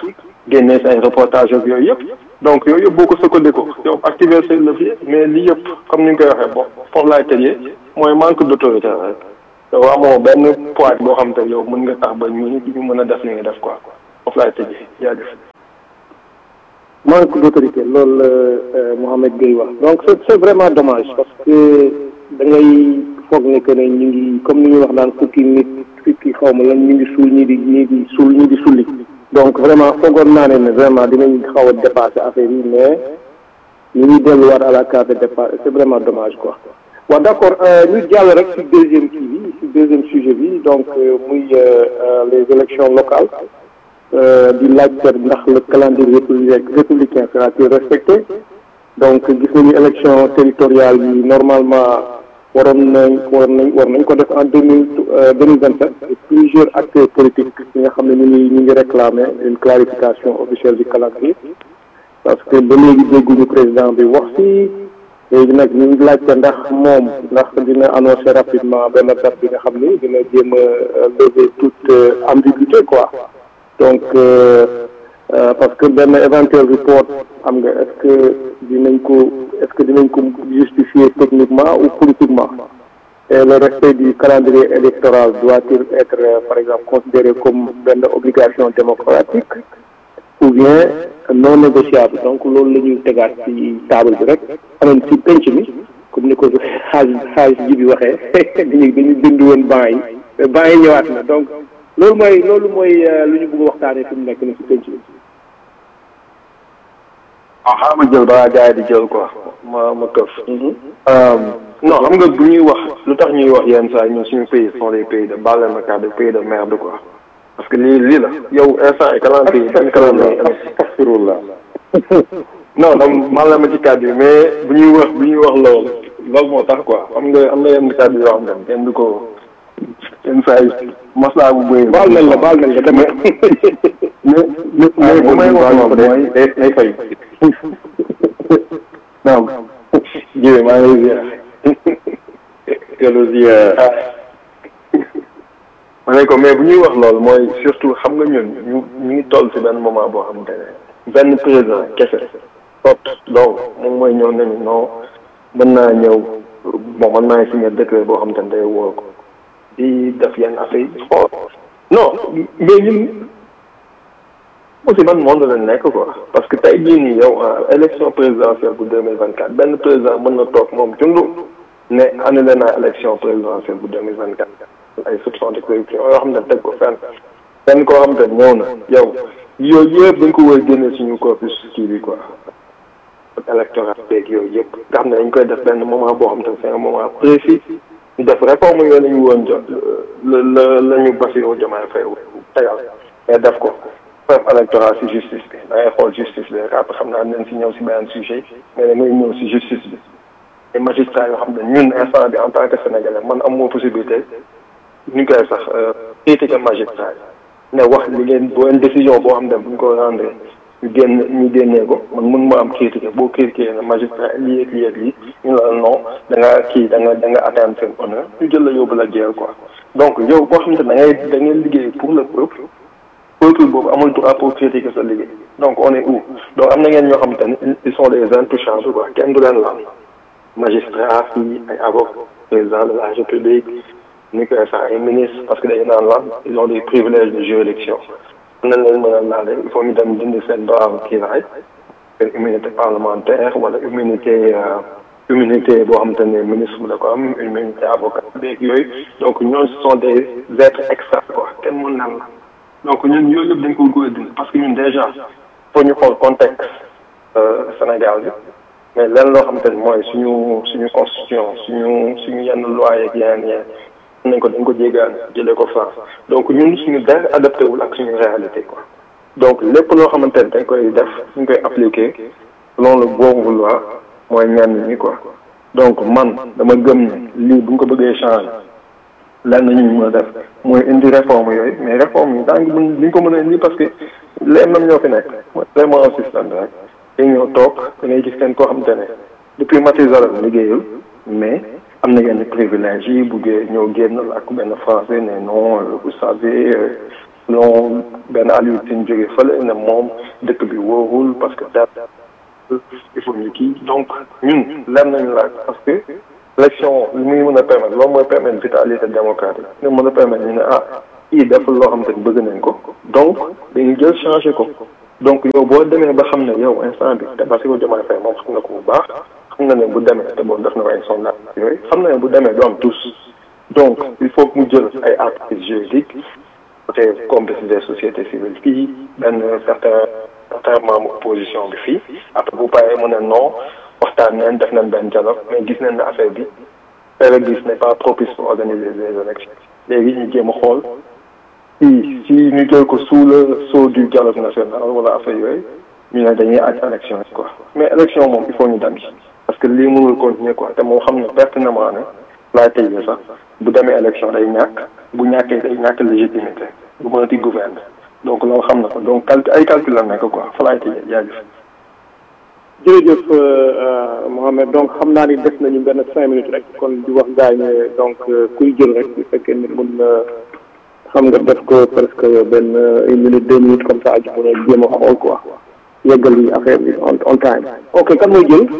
génnee say reportage ak yooyu yëpp donc yooyu yëpp boo ko sukkandiku yow activer say levier mais lii yëpp comme ni nga koy waxee bon foofu laay tëjee mooy manque d' autorité rek yow amoo benn poids boo xam te yow mën nga tax ba ñu ñu mën a def li nga def quoi foofu laay tëjee jaajëf. manque d' autorité loolu la Mouhamed Gueye wax donc c' est vraiment dommage parce que da ngay foog ne que ne ñu ngi comme ni ñuy wax daan fukki nit fukki xaw ma lan ñu ngi suul ñii di ñii di suul ñii di sulli donc vraiment foogoon naa ne ne vraiment dinañ xaw a dépassé affaire yi mais ñu ngi delluwaat à la case de départ c' est vraiment dommage quoi. waaw d' accord ñu jàll rek ci deuxième kii bi ci deuxième sujet bi donc muy les élections locales. di laajte ndax le calendrier républicain sera-t-il respecté donc gis nañu élection territoriale yi normalement waroon nañ war nañ war nañ ko def en deux mille deux mille vingt sept et plusieurs acteurs politiques yi nga xam ne ñu ngi ñu ngi réclamer une clarification officielle du calendrier parce que ba léegi dégguñu président bi wax si léegi nag ñu ngi laajte ndax moom ndax dina annoncer rapidement benn date bi nga xam ni dina jéem a lever toute ambiguïté quoi donc euh, euh, parce que benn éventuel report xam nga est-ce que dinañ ko est-ce que dinañ ko justifier techniquement ou politiquement et le respect du calendrier électoral doit-il être euh, par exemple considéré comme benn obligation démocratique ou bien non négociable donc loolu la ñuy tegaat ci table bi rek amoon ci penc mi comme ni ko xaaj xaaj ji bi waxee dañuy dañuy bind woon banc yi mais banc yi ñëwaat na donc loolu mooy loolu mooy lu ñu bëgg waxtaanee fi mu nekk ni ci penc bi ah xaaral ma jël balaa gars yi di jël quoi ma ma këf. non xam nga bu ñuy wax lu tax ñuy wax yenn saa yi ñun suñu pays sont des pays de balle ma carte des pays de merde quoi parce que lii lii la yow instant yi calendrier benn calendrier astaghfirullah non donc man la ma ci kàddu yi mais bu ñuy wax bu ñuy wax loolu loolu moo tax quoi xam nga am na yenn kàddu yoo xam ne kenn du ko yenn saa yi maslaa bu bëri. baal nañ la baal nañ la demee. mais mais bu may wax moom mooy day day fay. non jiwe maa ngi lay ziar. yàlla ziar. ma ne ko mais bu ñuy wax loolu mooy surtout xam nga ñun ñu ñu ngi toll ci benn moment boo xamante ne benn président kese tot donc moom mooy ñëw ne ni non mën naa ñëw bon mën naa signé décret boo xamante ne day woo ko di def yenn affaire yi xool non mais ñun aussi ban monde la nekk quoi parce que tey jii nii yow élection présidentielle bu deux mille vingt quatre benn président mën na toog moom jundu ne annulé naa élection présidentielle bu deux mille vingt quatre ay soupçon de corruption yoo xam ne teg ko fenn fenn koo xam ne ñëw na yow yooyu yëpp dañ ko war a génne suñu corpus kii bi quoi électoral beeg yooyu yëpp nga xam ne dañ koy def benn moment boo xam ne c'est un moment précis ñu def réforme yooyu la ñu woon jot la la la ñu Bassirou Diomaye Faye tegal mais def ko preuve électorale si justice bi da ngay xool justice bi rek après xam naa nañ si ñëw si beneen sujet mais damay ñëw si justice bi ay magistrats yoo xam ne ñun instant bi en tant que sénégalais man am moo possibilité ñu koy sax critiquer magistrat yi ne wax li ngeen boo décision boo xam ne bu ñu ko rendre ñu génn ñu génnee ko man mën ma am critiquer boo critiquer ne magistrat lii ak lii ak lii ñu la non da nga kii da nga da nga atteindre seen honneur ñu jël la yóbbu la jeex quoi donc yow boo xam ne da ngay da ngay liggéey pour le peuple peuple boobu amul droit pour critiquer sa liggéey donc on est où donc am na ngeen ñoo xamante ne ils sont des intouchables quoi kenn du leen laal magistrat yi ay avocat président de la république ni koy sax ay ministre parce que dañu naan lan ils ont des privilèges de juridiction am nañ leen mën a laale il faut ñu dem dindi seen droit kiiraay seen immunité parlementaire wala immunité immunité boo xamante ne ministre bi la ko am immunité avocat beeg yooyu donc ñooñu ce sont des êtres extra quoi kenn mën naan la donc ñun yooyu yëpp dañ ko góor dindi parce que ñun déjà faut ñu xool contexte Sénégal bi mais lenn loo xamante ne mooy suñu suñu constitution suñu suñu yenn loi yeeg yenn yenn nañ ko dañ ko jéegaan jëlee ko France donc ñun suñu dara adapté wul ak suñu réalité quoi donc lépp loo xamante ne dañ koy def suñ koy appliquer selon le bon vouloir mooy ñenn ñi quoi donc man dama gëm ne lii bu ñu ko bëggee changer lan la ñu mën a def mooy indi réforme yooyu mais réforme yi daa ngi mën li ñu ko mën a indi parce que les mêmes ñoo fi nekk mooy vraiment un système rek te ñoo toog da ngay gis kenn koo xamante ne depuis Macky Sall liggéeyul mais am na yenn privilège yi buggee ñëw génn ak benn français ne non vous savez selon benn Aliou Tine jógee fële ne moom dëkk bi wóorul parce que date il faut ñu kii donc ñun lenn nañu laaj parce que élection li muy mën a permettre loolu mooy permettre vitalité démocratique ñu mën a permettre ñu ne ah kii deful loo xam te ni bëgg nañ ko donc dañuy jël changé ko donc yow boo demee ba xam ne yow instant bi te parce que Diomaye Faye moom xam nga ko bu baax xam nga ne bu demee te boobu def na ko ay sondage yooyu xam na ne bu demee du am tous donc il faut que mu jël ay articles juridiques côté complice des sociétés civiles fii benn certain certain membre opposition bi fii après bu paree mu ne non waxtaan neen def nañ benn dialogue mais gis nañ ne affaire bi période bi ce n'est pas propice pour organiser des élections léegi ñu jéem a xool si si ñu jël ko sous le sceau du dialogue national wala affaire yooyu ñu ne dañuy aj élection yi quoi mais élection moom il faut ñu dem parce que lii mënul continuer quoi te moom xam ne pertinemment ne laay tëjee sax bu demee élection day ñàkk bu ñàkkee day ñàkk légitimité bu mënati gouverner donc loolu xam na ko donc calcul ay calcul la nekk quoi fa laay tëjee jaajëf jërëjëf Mohamed donc xam naa ni des nañu benn cinq minutes rek kon di wax gars yi ne donc kuy jël rek bu fekkee ni mun na xam nga def ko presque benn une minute deux minutes comme ça ju mun a jéem a xool quoi yeggal yi affaire bi on on time ok kan mooy jël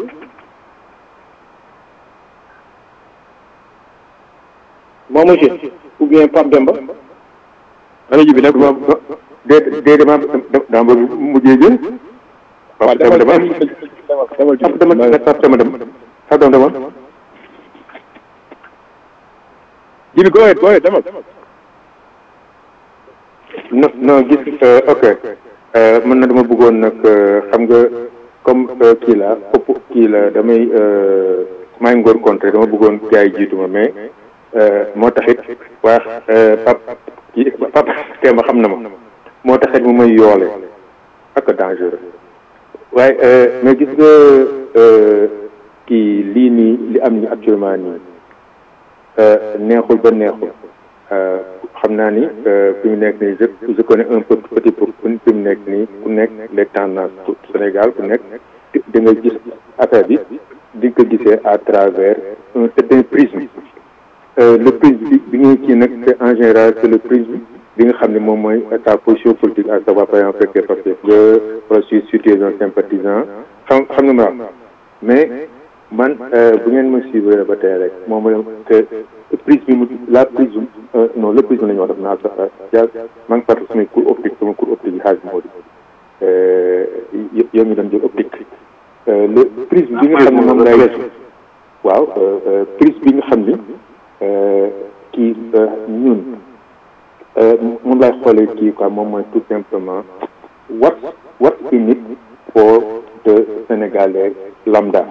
moo monsieur ou bien Pape Demba rajo bi nag ma dee dee dama dama bëgg mujjee jël waaw dama dama dama dama dama dama dama dama dama jibi go ahead go ahead dama non non gis ok man na dama bëggoon nag xam nga comme kii la ëpp kii la damay maay ngóor contre dama bëggoon gars yi jiitu ma mais moo taxit waa pap kii pap Kemba xam na ma moo taxit mu may yoole ak dangereux waaye mais gis nga kii lii nii li am ni actuellement nii neexul ba neexul xam naa ni fi mu nekk nii je je connais un peu petit pour fi mu nekk nii ku nekk les tendances Sénégal ku nekk di nga gis affaire bi di nga ko gisee à travers un certain prisme le prisme bi bi nga kii nag c'est en général c'est le prisme bi nga xam ne moom mooy ta position politique à savoir par exemple fekkee parce que nga wala si si tu es un sympathisant xam xam nga ma mais man bu ngeen ma suivre ba tey rek moom mooy que prisme bi la prisme non le prisme la ñu wax def naa sax ja maa ngi fàttali samay cours optique sama cours optique yi xaaj moo di yow ñu doon jël optique le prisme bi nga xam ne moom lay waaw prisme bi nga xam ni kii ñun moom lay xoolee kii quoi moom mooy tout simplement what what in it for the Sénégalais lambda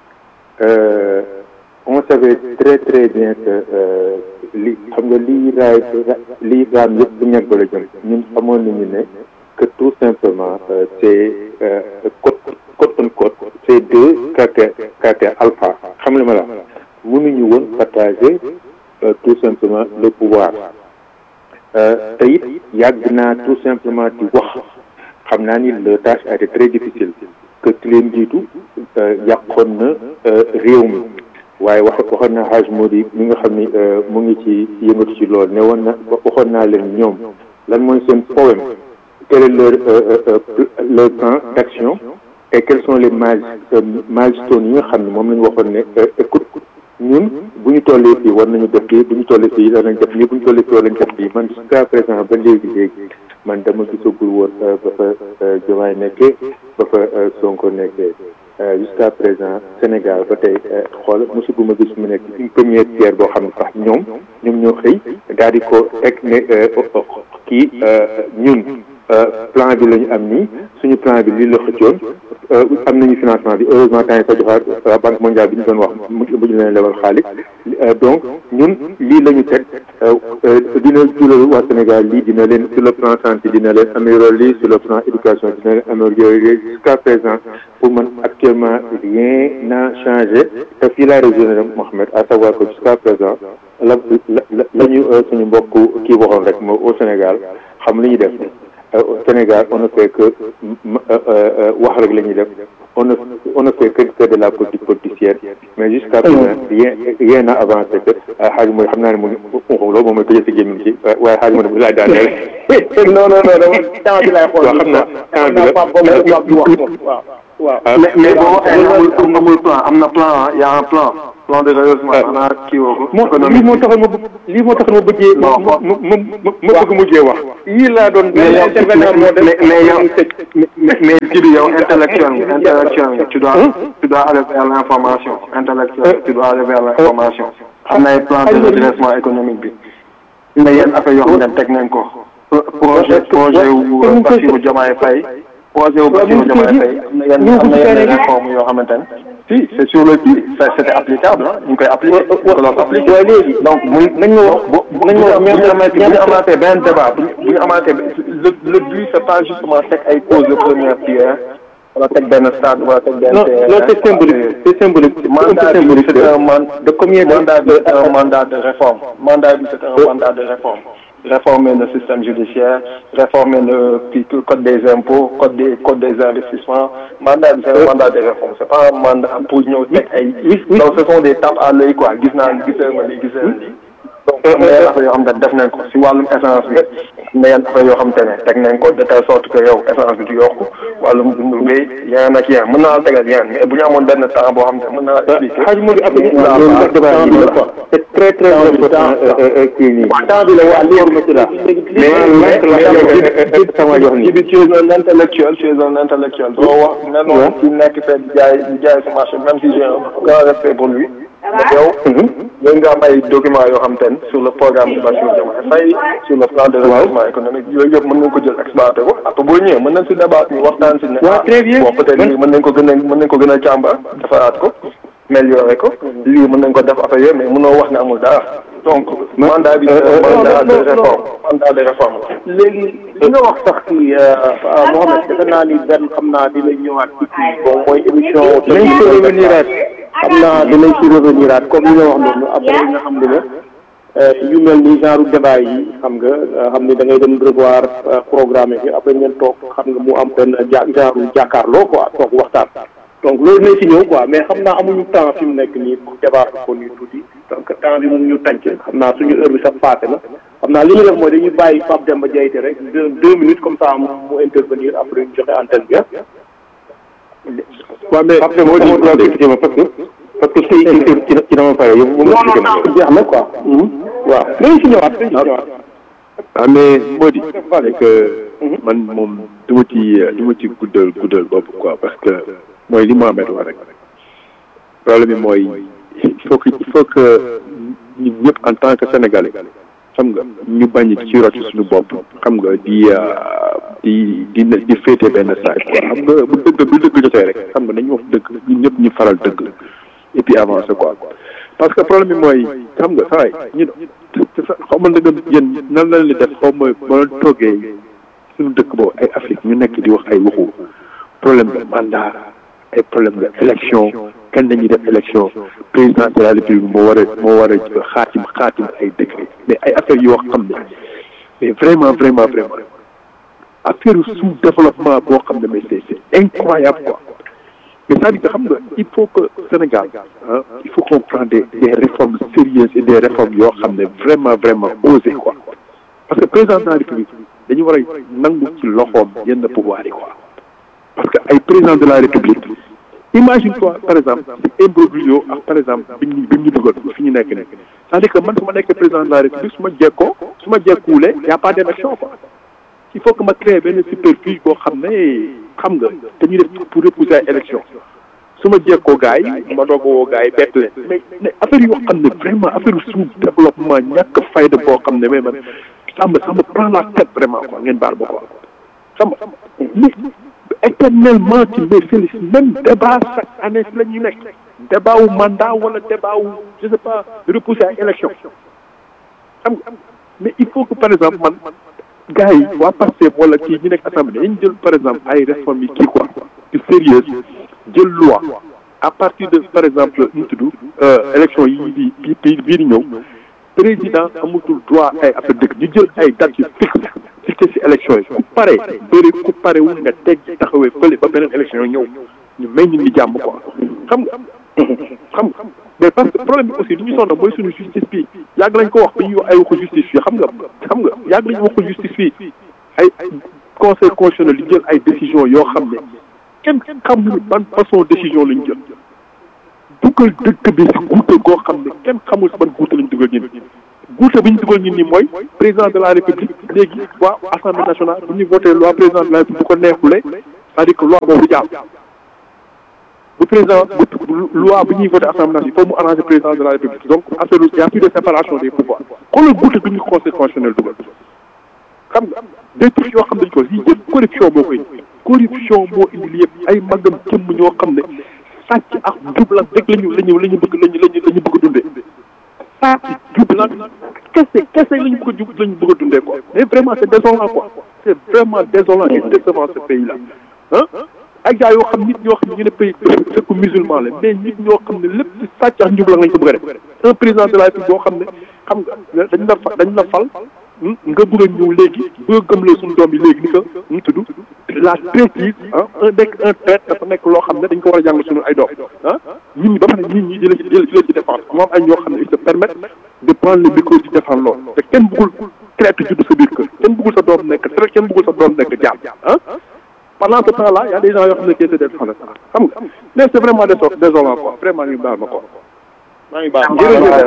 on savait très très bien que li xam nga lii raay lii raam yëpp bu ñag ba la jëm ñun xamoon nañu ne que tout simplement c'est code code on code c'est deux caractères caractères alpha xam la ma la mënuñu woon partager tout simplement le pouvoir te it yàgg naa tout simplement di wax xam naa ni le tâche a été très difficile que ki leen jiitu yàqoon na réew mi waaye wax waxoon naa Haj Modi mi nga xam ni mu ngi ci yëngatu ci loolu ne woon na waxoon naa leen ñoom lan mooy seen problème quel est leur leur plan d'action et quels sont les milestones yi nga xam ne moom la ñu waxoon ne écoute ñun bu ñu tollee fii war nañu def lii bu ñu tollee fii war nañu def lii bu ñu tollee fii war nañu def lii man jusqu'à présent ba léegi léegi man dama gisagul woon ba fa Diomaye nekkee ba fa Sonko nekkee jusqu'à présent Sénégal ba tey xool mosuguma gis mu nekk une première pierre boo xam ne sax ñoom ñoom ñoo xëy daal di ko teg ne kii ñun plan bi la ñu am nii suñu plan bi lii la xëccoon am nañu financement bi heureusement temps yi sa joxaat banque mondiale bi ñu doon wax mu ñu leen lebal xaalis donc ñun lii la ñu teg dina jural waa Sénégal lii dina leen sur le plan santé dina leen améliorer lii sur le plan éducation dina leen améliorer jusqu'à présent pour man actuellement rien n'a changé te fii laay raisonné Mohamed à savoir que jusqu'à présent la la la ñu suñu mbokk kii waxoon rek moo au Sénégal xam lu ñuy def au Sénégal on ne fait que wax rek la ñuy def on ne on ne fait que que de la politique politicienne mais jusqu'à présent rien rien n'a avancé que xaaj mooy xam naa ne mu loolu moom mooy tëjee si gémmiñ ci waaye xaaj mu ne bu laay daaneel non non non dama temps bi lay xool waaw xam naa temps bi la Pape boobu la Pape di wax moom waaw waaw mais mais boo waxee amul amul plan am na plan ah y a un plan plan de rehaussement xanaa kii woo ko moo lii moo taxoon ma bëgg lii moo taxoon ma bëggee ma ma ma ma ma bëgg mujjee wax yii laa doon mais yow intervenant moo def mais mais yow mais mais kii bi yow intellectuel nga intellectuel nga tu dois tu dois aller vers l'information intellectuel tu dois aller vers l'information am na ay plan de redressement économique bi am na yenn affaire yoo xam ne teg nañ ko projet projet wu Bassirou Diomaye Faye projet wu Bassirou Diomaye Faye am na yenn am na yenn réforme yoo xamante ne si c'est sur le pied ça c'était applicable ah ñu ngi koy appliquer ko loolu appliqué léegi donc muy nañ ma wax bu nañ ma wax bu ñu amaatee bu ñu amaatee benn débat bu ñu amaatee le le but c'est pas justement teg ay pose de première pierre wala teg benn stade wala teg benn non non c'est symbolique c'est symbolique mandat bi c'est un mandat de combien mandat bi c'est un mandat de réforme mandat bi c'est un mandat de réforme réformer le système judiciaire réformer le code des impôts code des code des investissements mandat bi c'est un mandat de réforme c'est pas un mandat pour ñëw teg ay donc ce sont des tapes à l'œil quoi gis naa gisal ma lii gisal lii donc am na yenn affaire yoo xam ne def nañ ko si wàllum essence bi am na yenn affaire yoo xam te ne teg nañ ko de telle sorte que yow essence bi du yokku wàllum dundu bi yeneen ak yeneen mën naa la tegal yeneen mais bu ñu amoon benn temps boo xam te mën naa la expliquer xaaj moo di après c'est très très important kii nii temps bi la waa léegi ma ci la mais sama jox ni bi tu es un intellectuel tu es un intellectuel doo wax ne noonu ci nekk fee di jaay di jaay sa marché même si j'ai un grand respect pour lui yow yow nga am ay documents yoo xam te ne sur le programme de Bassirou Diomaye Faye sur le plan de redressement économique yooyu yëpp mën nañ ko jël exploité ko après boo ñëwee mën nañ si débat ñu waxtaan si ne waaw très bien bon peut-être lii mën nañ ko gën a mën nañ ko gën a càmbar defaraat ko amélioré ko lii mën nañ ko def affaire yooyu mais mënoo wax ne amul dara donc mandat bi mandat de réforme mandat de réforme léegi li nga wax sax kii Mohamed defe naa ni benn xam naa dina ñëwaat ci kii bon mooy émission nañ ci reveniraat xam naa dinañ ci reveniraat comme li nga wax noonu après nga xam ne ne yu mel ni genre débat yi xam nga xam ni da ngay dem revoir programme yi après ngeen toog xam nga mu am benn ja genre jàkkaarloo quoi toog waxtaan donc loolu dinañ ci ñëw quoi mais xam naa amuñu temps fi mu nekk nii pour débat ko nii tuuti donc temps bi moom ñu tànc xam naa suñu heure bi sax passé na xam naa li ñu def mooy dañuy bàyyi Pape Demba Diayte rek deux deux minutes comme ça mu mu intervenir après ñu joxe antenne bi waaw mais Pape Demba moo di expliqué ma parce que parce que ci ci ci dama pare yow moom expliqué ma jeex na quoi waaw dañu ci ñëwaat dañu ci ñëwaat ah mais moo di c'est que man moom du ma ci du ma ci guddal guddal bopp quoi parce que mooy li Mohamed wax rek problème bi mooy il faut que il faut que ñun ñëpp en tant que sénégalais xam nga ñu bañ ci rocc suñu bopp xam nga di di di di féete benn saay quoi xam nga bu dëgg bu dëgg jotee rek xam nga nañu wax dëgg ñun ñëpp ñu faral dëgg et puis avancer quoi parce que problème bi mooy xam nga saa yi ñun xaw ma nga yéen nan la leen di def xaw ma ba leen toogee suñu dëkk boobu ay Afrique ñu nekk di wax ay waxu problème de mandat ay problème de élection kañ lañuy def élection président de la république moo war a moo war a xaatim xaatim ay décret mais ay affaires yoo xam ne mais vraiment vraiment vraiment affaire sous développement boo xam ne mais c'est c'est incroyable quoi mais c'est-à-dire que xam nga il faut que Sénégal ah il faut qu'on prenne des des réformes sérieuses et des réformes yoo xam ne vraiment vraiment osées quoi parce que président de la république dañu war a nangu ci loxoom yenn pouvoir yi quoi parce que ay président de la république imagine toi par exemple si imbroglio ak par exemple bi ñu bi ñu dugal fi ñu nekk nii c'est-à-dire que man su ma nekkee président de la république su ma jekkoo su ma jekkuwulee y a pas d'élection quoi il faut que ma créer benn superficie boo xam ne xam nga dañuy def pour repousser ay élection su ma jekkoo gars yi ma doog a woo gars yi bett leen mais mais affaire yoo xam ne vraiment affaire sous développement ñàkk fayda boo xam ne mais man ça me ça me prend la tête vraiment quoi ngeen baal ba quoi xam nga éternellement ci mais c'est même débat chaque année si la ñuy nekk débat wu mandat wala débat wu je sais pas repousser ay élection xam nga mais il faut que par exemple man gars yi waa Pastef wala kii ñu nekk assemblée dañu jël par exemple ay réformes yi kii quoi yu sérieuse jël loi à partir de par exemple nu tudd élection yi di bi bii di ñëw président amatul droit ay affaire dëkk ñu jël ay dates yu fixe fixé si élection yi ku pare bëri ku pare wu nga teg taxawee fële ba beneen élection yi ñëw ñu may nit ñi jàmm quoi xam nga xam nga mais parce que problème bi aussi li ñu sonn mooy suñu justice fii yàgg nañ ko wax bi ñuy wax ay waxu justice fii xam nga xam nga yàgg nañu waxu justice fii ay conseil constitutionnel di jël ay décision yoo xam ne kenn xamuñu ban façon décision lañ jël dugal dëkk bi si guute goo xam ne kenn xamul si ban guute lañ dugal ñun guute bi ñu dugal ñun ni mooy président de la république léegi waa assemblée nationale bu ñu voté loi président de la république bu ko neexulee c'est-à-dire que loi boobu jàll bu président bu loi bu ñuy voté assemblée nationale il faut mu arranger président de la république donc affaire y a plus de séparation des pouvoirs xoolal guute bi ñu conseil constitutionnel dugal xam nga des trucs yoo xam dañ ko lii yëpp corruption moo koy corruption moo indi li yëpp ay magam jëmm ñoo xam ne sàcc ak jublan rek lañu lañu la ñu bëgg lañu lañu la ñu bëgg a dundee sàcc jublan kese kese la ñu bëgg a jub la ñu bëgg a dundee quoi mais vraiment c'est désolant quoi c'est vraiment désolant et décevant ce pays là ah ay gars yoo xam nit ñoo xam ne ñu ne pays dëkku musulman la mais nit ñoo xam ne lépp ci sàcc ak njublan lañ ko bëgg a def un président de la République boo xam ne xam nga dañ la fa dañ la fal nga bëgg a ñëw léegi bëgg a gëmloo suñu doom yi léegi ni que ñu tudd la traîtrise ah un nekk un traître dafa nekk loo xam ne dañ ko war a jàng suñu ay doom ah nit ñi ba pare nit ñi di la ci di la ci défendre moom ay ñoo xam ne ils se permettent de prendre le micro ci défendre loolu te kenn bëggul traître judd sa biir kër kenn bëggul sa doom nekk traître kenn bëggul sa doom nekk jaam ah pendant ce temps là y a des gens yoo xam ne kii se défendre xam nga mais c'est vraiment désolant quoi vraiment ñu baal ma quoi maa ngi baax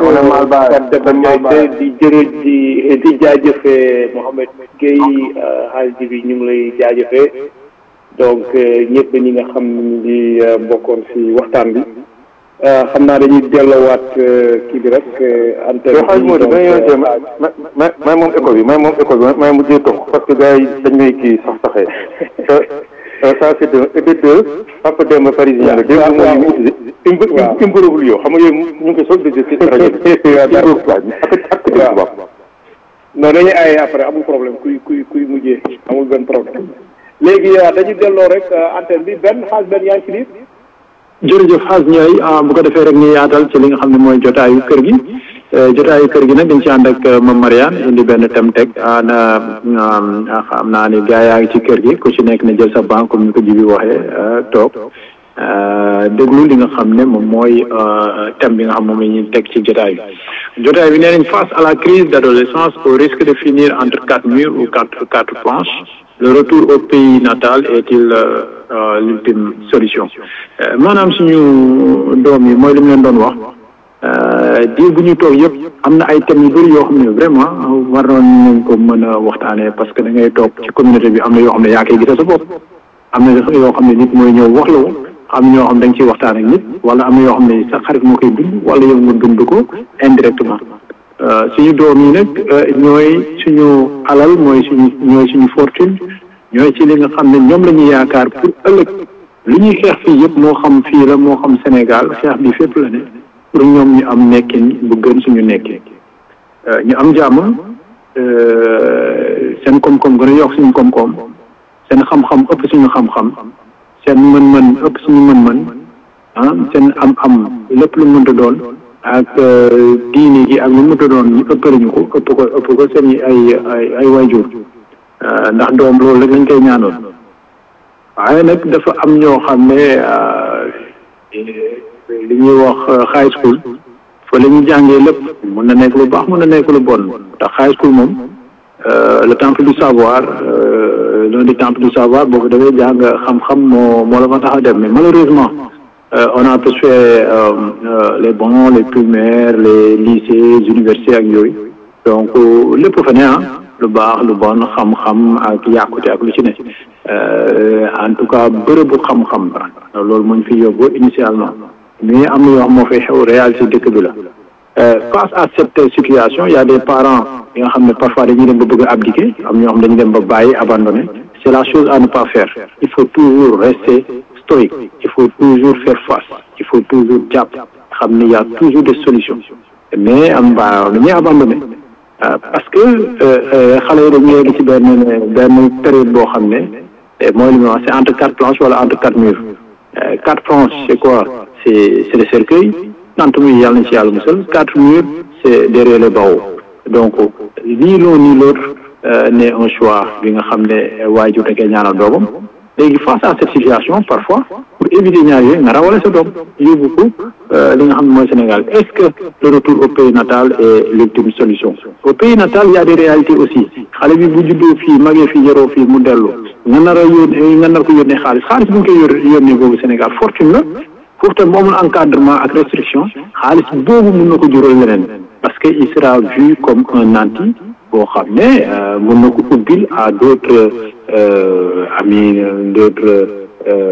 jërëjëf di jërë di di jaajëfee Mouhamed Gueye xaalis bi ñu ngi lay jaajëfee donc ñëpp ñi nga xam ni bokkoon si waxtaan bi xam naa dañuy delloowaat kii bi rek antenne yoo xam ne dañuy yonte ma ma may moom école bi may moom école bi may mujjee tox parce que gars yi dañ may kii sax saxee ça c'est un et de deux Papa Demba parisien la dégg moo ñu utilisé improbable yow xam nga yooyu ñu ngi koy soog di ci rajo bi waaw non dañuy aaye après amul problème kuy kuy kuy mujjee amul benn problème léegi dañu delloo rek antenne bi benn xaas benn yaa ngi ci biir jërëjëf xaas Ndiaye bu ko defee rek ni yaatal ci li nga xam ne mooy jotaayu kër gi jotaayu kër gi nag dañ ci ànd ak Mame Mariane indi benn thème teg ana xam naa ni gaa yaa ngi ci kër gi ku ci nekk na jël sa banc comme ni ko jibi waxee toog déglu li nga xam ne moom mooy thème bi nga xam moom la ñuy teg ci jotaay bi jotaay bi nee nañ face à la crise d'adolescence au risque de finir entre quatre murs ou quatre quatre planches le retour au pays natal est-il l'ultime solution maanaam suñu doom yi mooy li mu leen doon wax diir bu ñu toog yëpp am na ay thèmes yu bëri yoo xam ne vraiment war nañ ko mën a waxtaanee parce que da ngay toog ci communauté bi am na yoo xam ne yaa koy gisal sa bopp am na yoo xam ne nit mooy ñëw wax la ko am na ñoo xam ne da nga ciy waxtaan ak nit wala am na yoo xam ne sa xarit moo koy dund wala yow nga dund ko indirectement suñu doom yi nag ñooy suñu alal mooy suñu ñooy suñu fortune ñooy ci li nga xam ne ñoom la ñuy yaakaar pour ëllëg li ñuy xeex fii yëpp moo xam fii la moo xam Sénégal xeex bi fépp la ne pour ñoom ñu am nekkin bu gën suñu nekkin ñu am jàmm seen koom-koom gën a yokk suñu koom-koom seen xam-xam ëpp suñu xam-xam seen mën-mën ëpp suñu mën-mën ah seen am-am lépp lu mënta doon ak diini gi ak lu mënta doon ñu ëppaliñu ko ëpp ko ëpp ko seen ay ay ay waajur ndax doom loolu rek lañ koy ñaanoon waaye nag dafa am ñoo xam ne li ñuy wax high school fa la ñu jàngee lépp mën na nekk lu baax mën na nekk lu bon ndax high school moom le temple du savoir l'un des temples du savoir boo ko defee jàng xam-xam moo moo la fa tax a dem mais malheureusement on a tous fait les bons les primaires les lycées universités ak yooyu donc lépp fa ne ah lu baax lu bon xam-xam ak yàqute ak lu ci ne en tout cas bërëbu xam-xam la loolu moo ñu fi yóbbu initialement mais am na yoo xam moo fay xew réalité dëkk bi la face à cette situation il y a des parents yi nga xam ne parfois dañuy dem ba bëgg a abdiquer am ñoo xam dañuy dem ba bàyyi abandonner c'est la chose à ne pas faire il faut toujours rester stoïque il faut toujours faire face il faut toujours jàpp xam ne y a toujours des solutions mais am ba dañuy abandonner parce que xale yi dañuy yegg ci benn benn période boo xam ne mooy li ma wax c'est entre quatre planches wala entre quatre murs quatre planches c'est quoi c'est c'est le cercueil tant muy yàlla na ci yàlla musal quatre murs c'est derrière les barreaux donc ni l'un ni l'autre n'est un choix bi nga xam ne waajur da koy ñaanal doomam léegi face à cette situation parfois pour éviter ñaar yooyu nga rawale sa doom yóbbu ko li nga xam ne mooy Sénégal est-ce que le retour au pays natal est l'ultime solution au pays natal il y a des réalités aussi xale bi bu juddoo fii magee fii yaroo fii mu dellu nga nar a yónnee nga nar ko yónnee xaalis xaalis bu ñu koy yor yónnee boobu Sénégal fortune la foofu tam moomul encadrement ak restriction xaalis boobu mun na ko jural leneen parce que il sera vu comme un nanti boo xam ne mun na ko ubbil à d'autres amis d'autres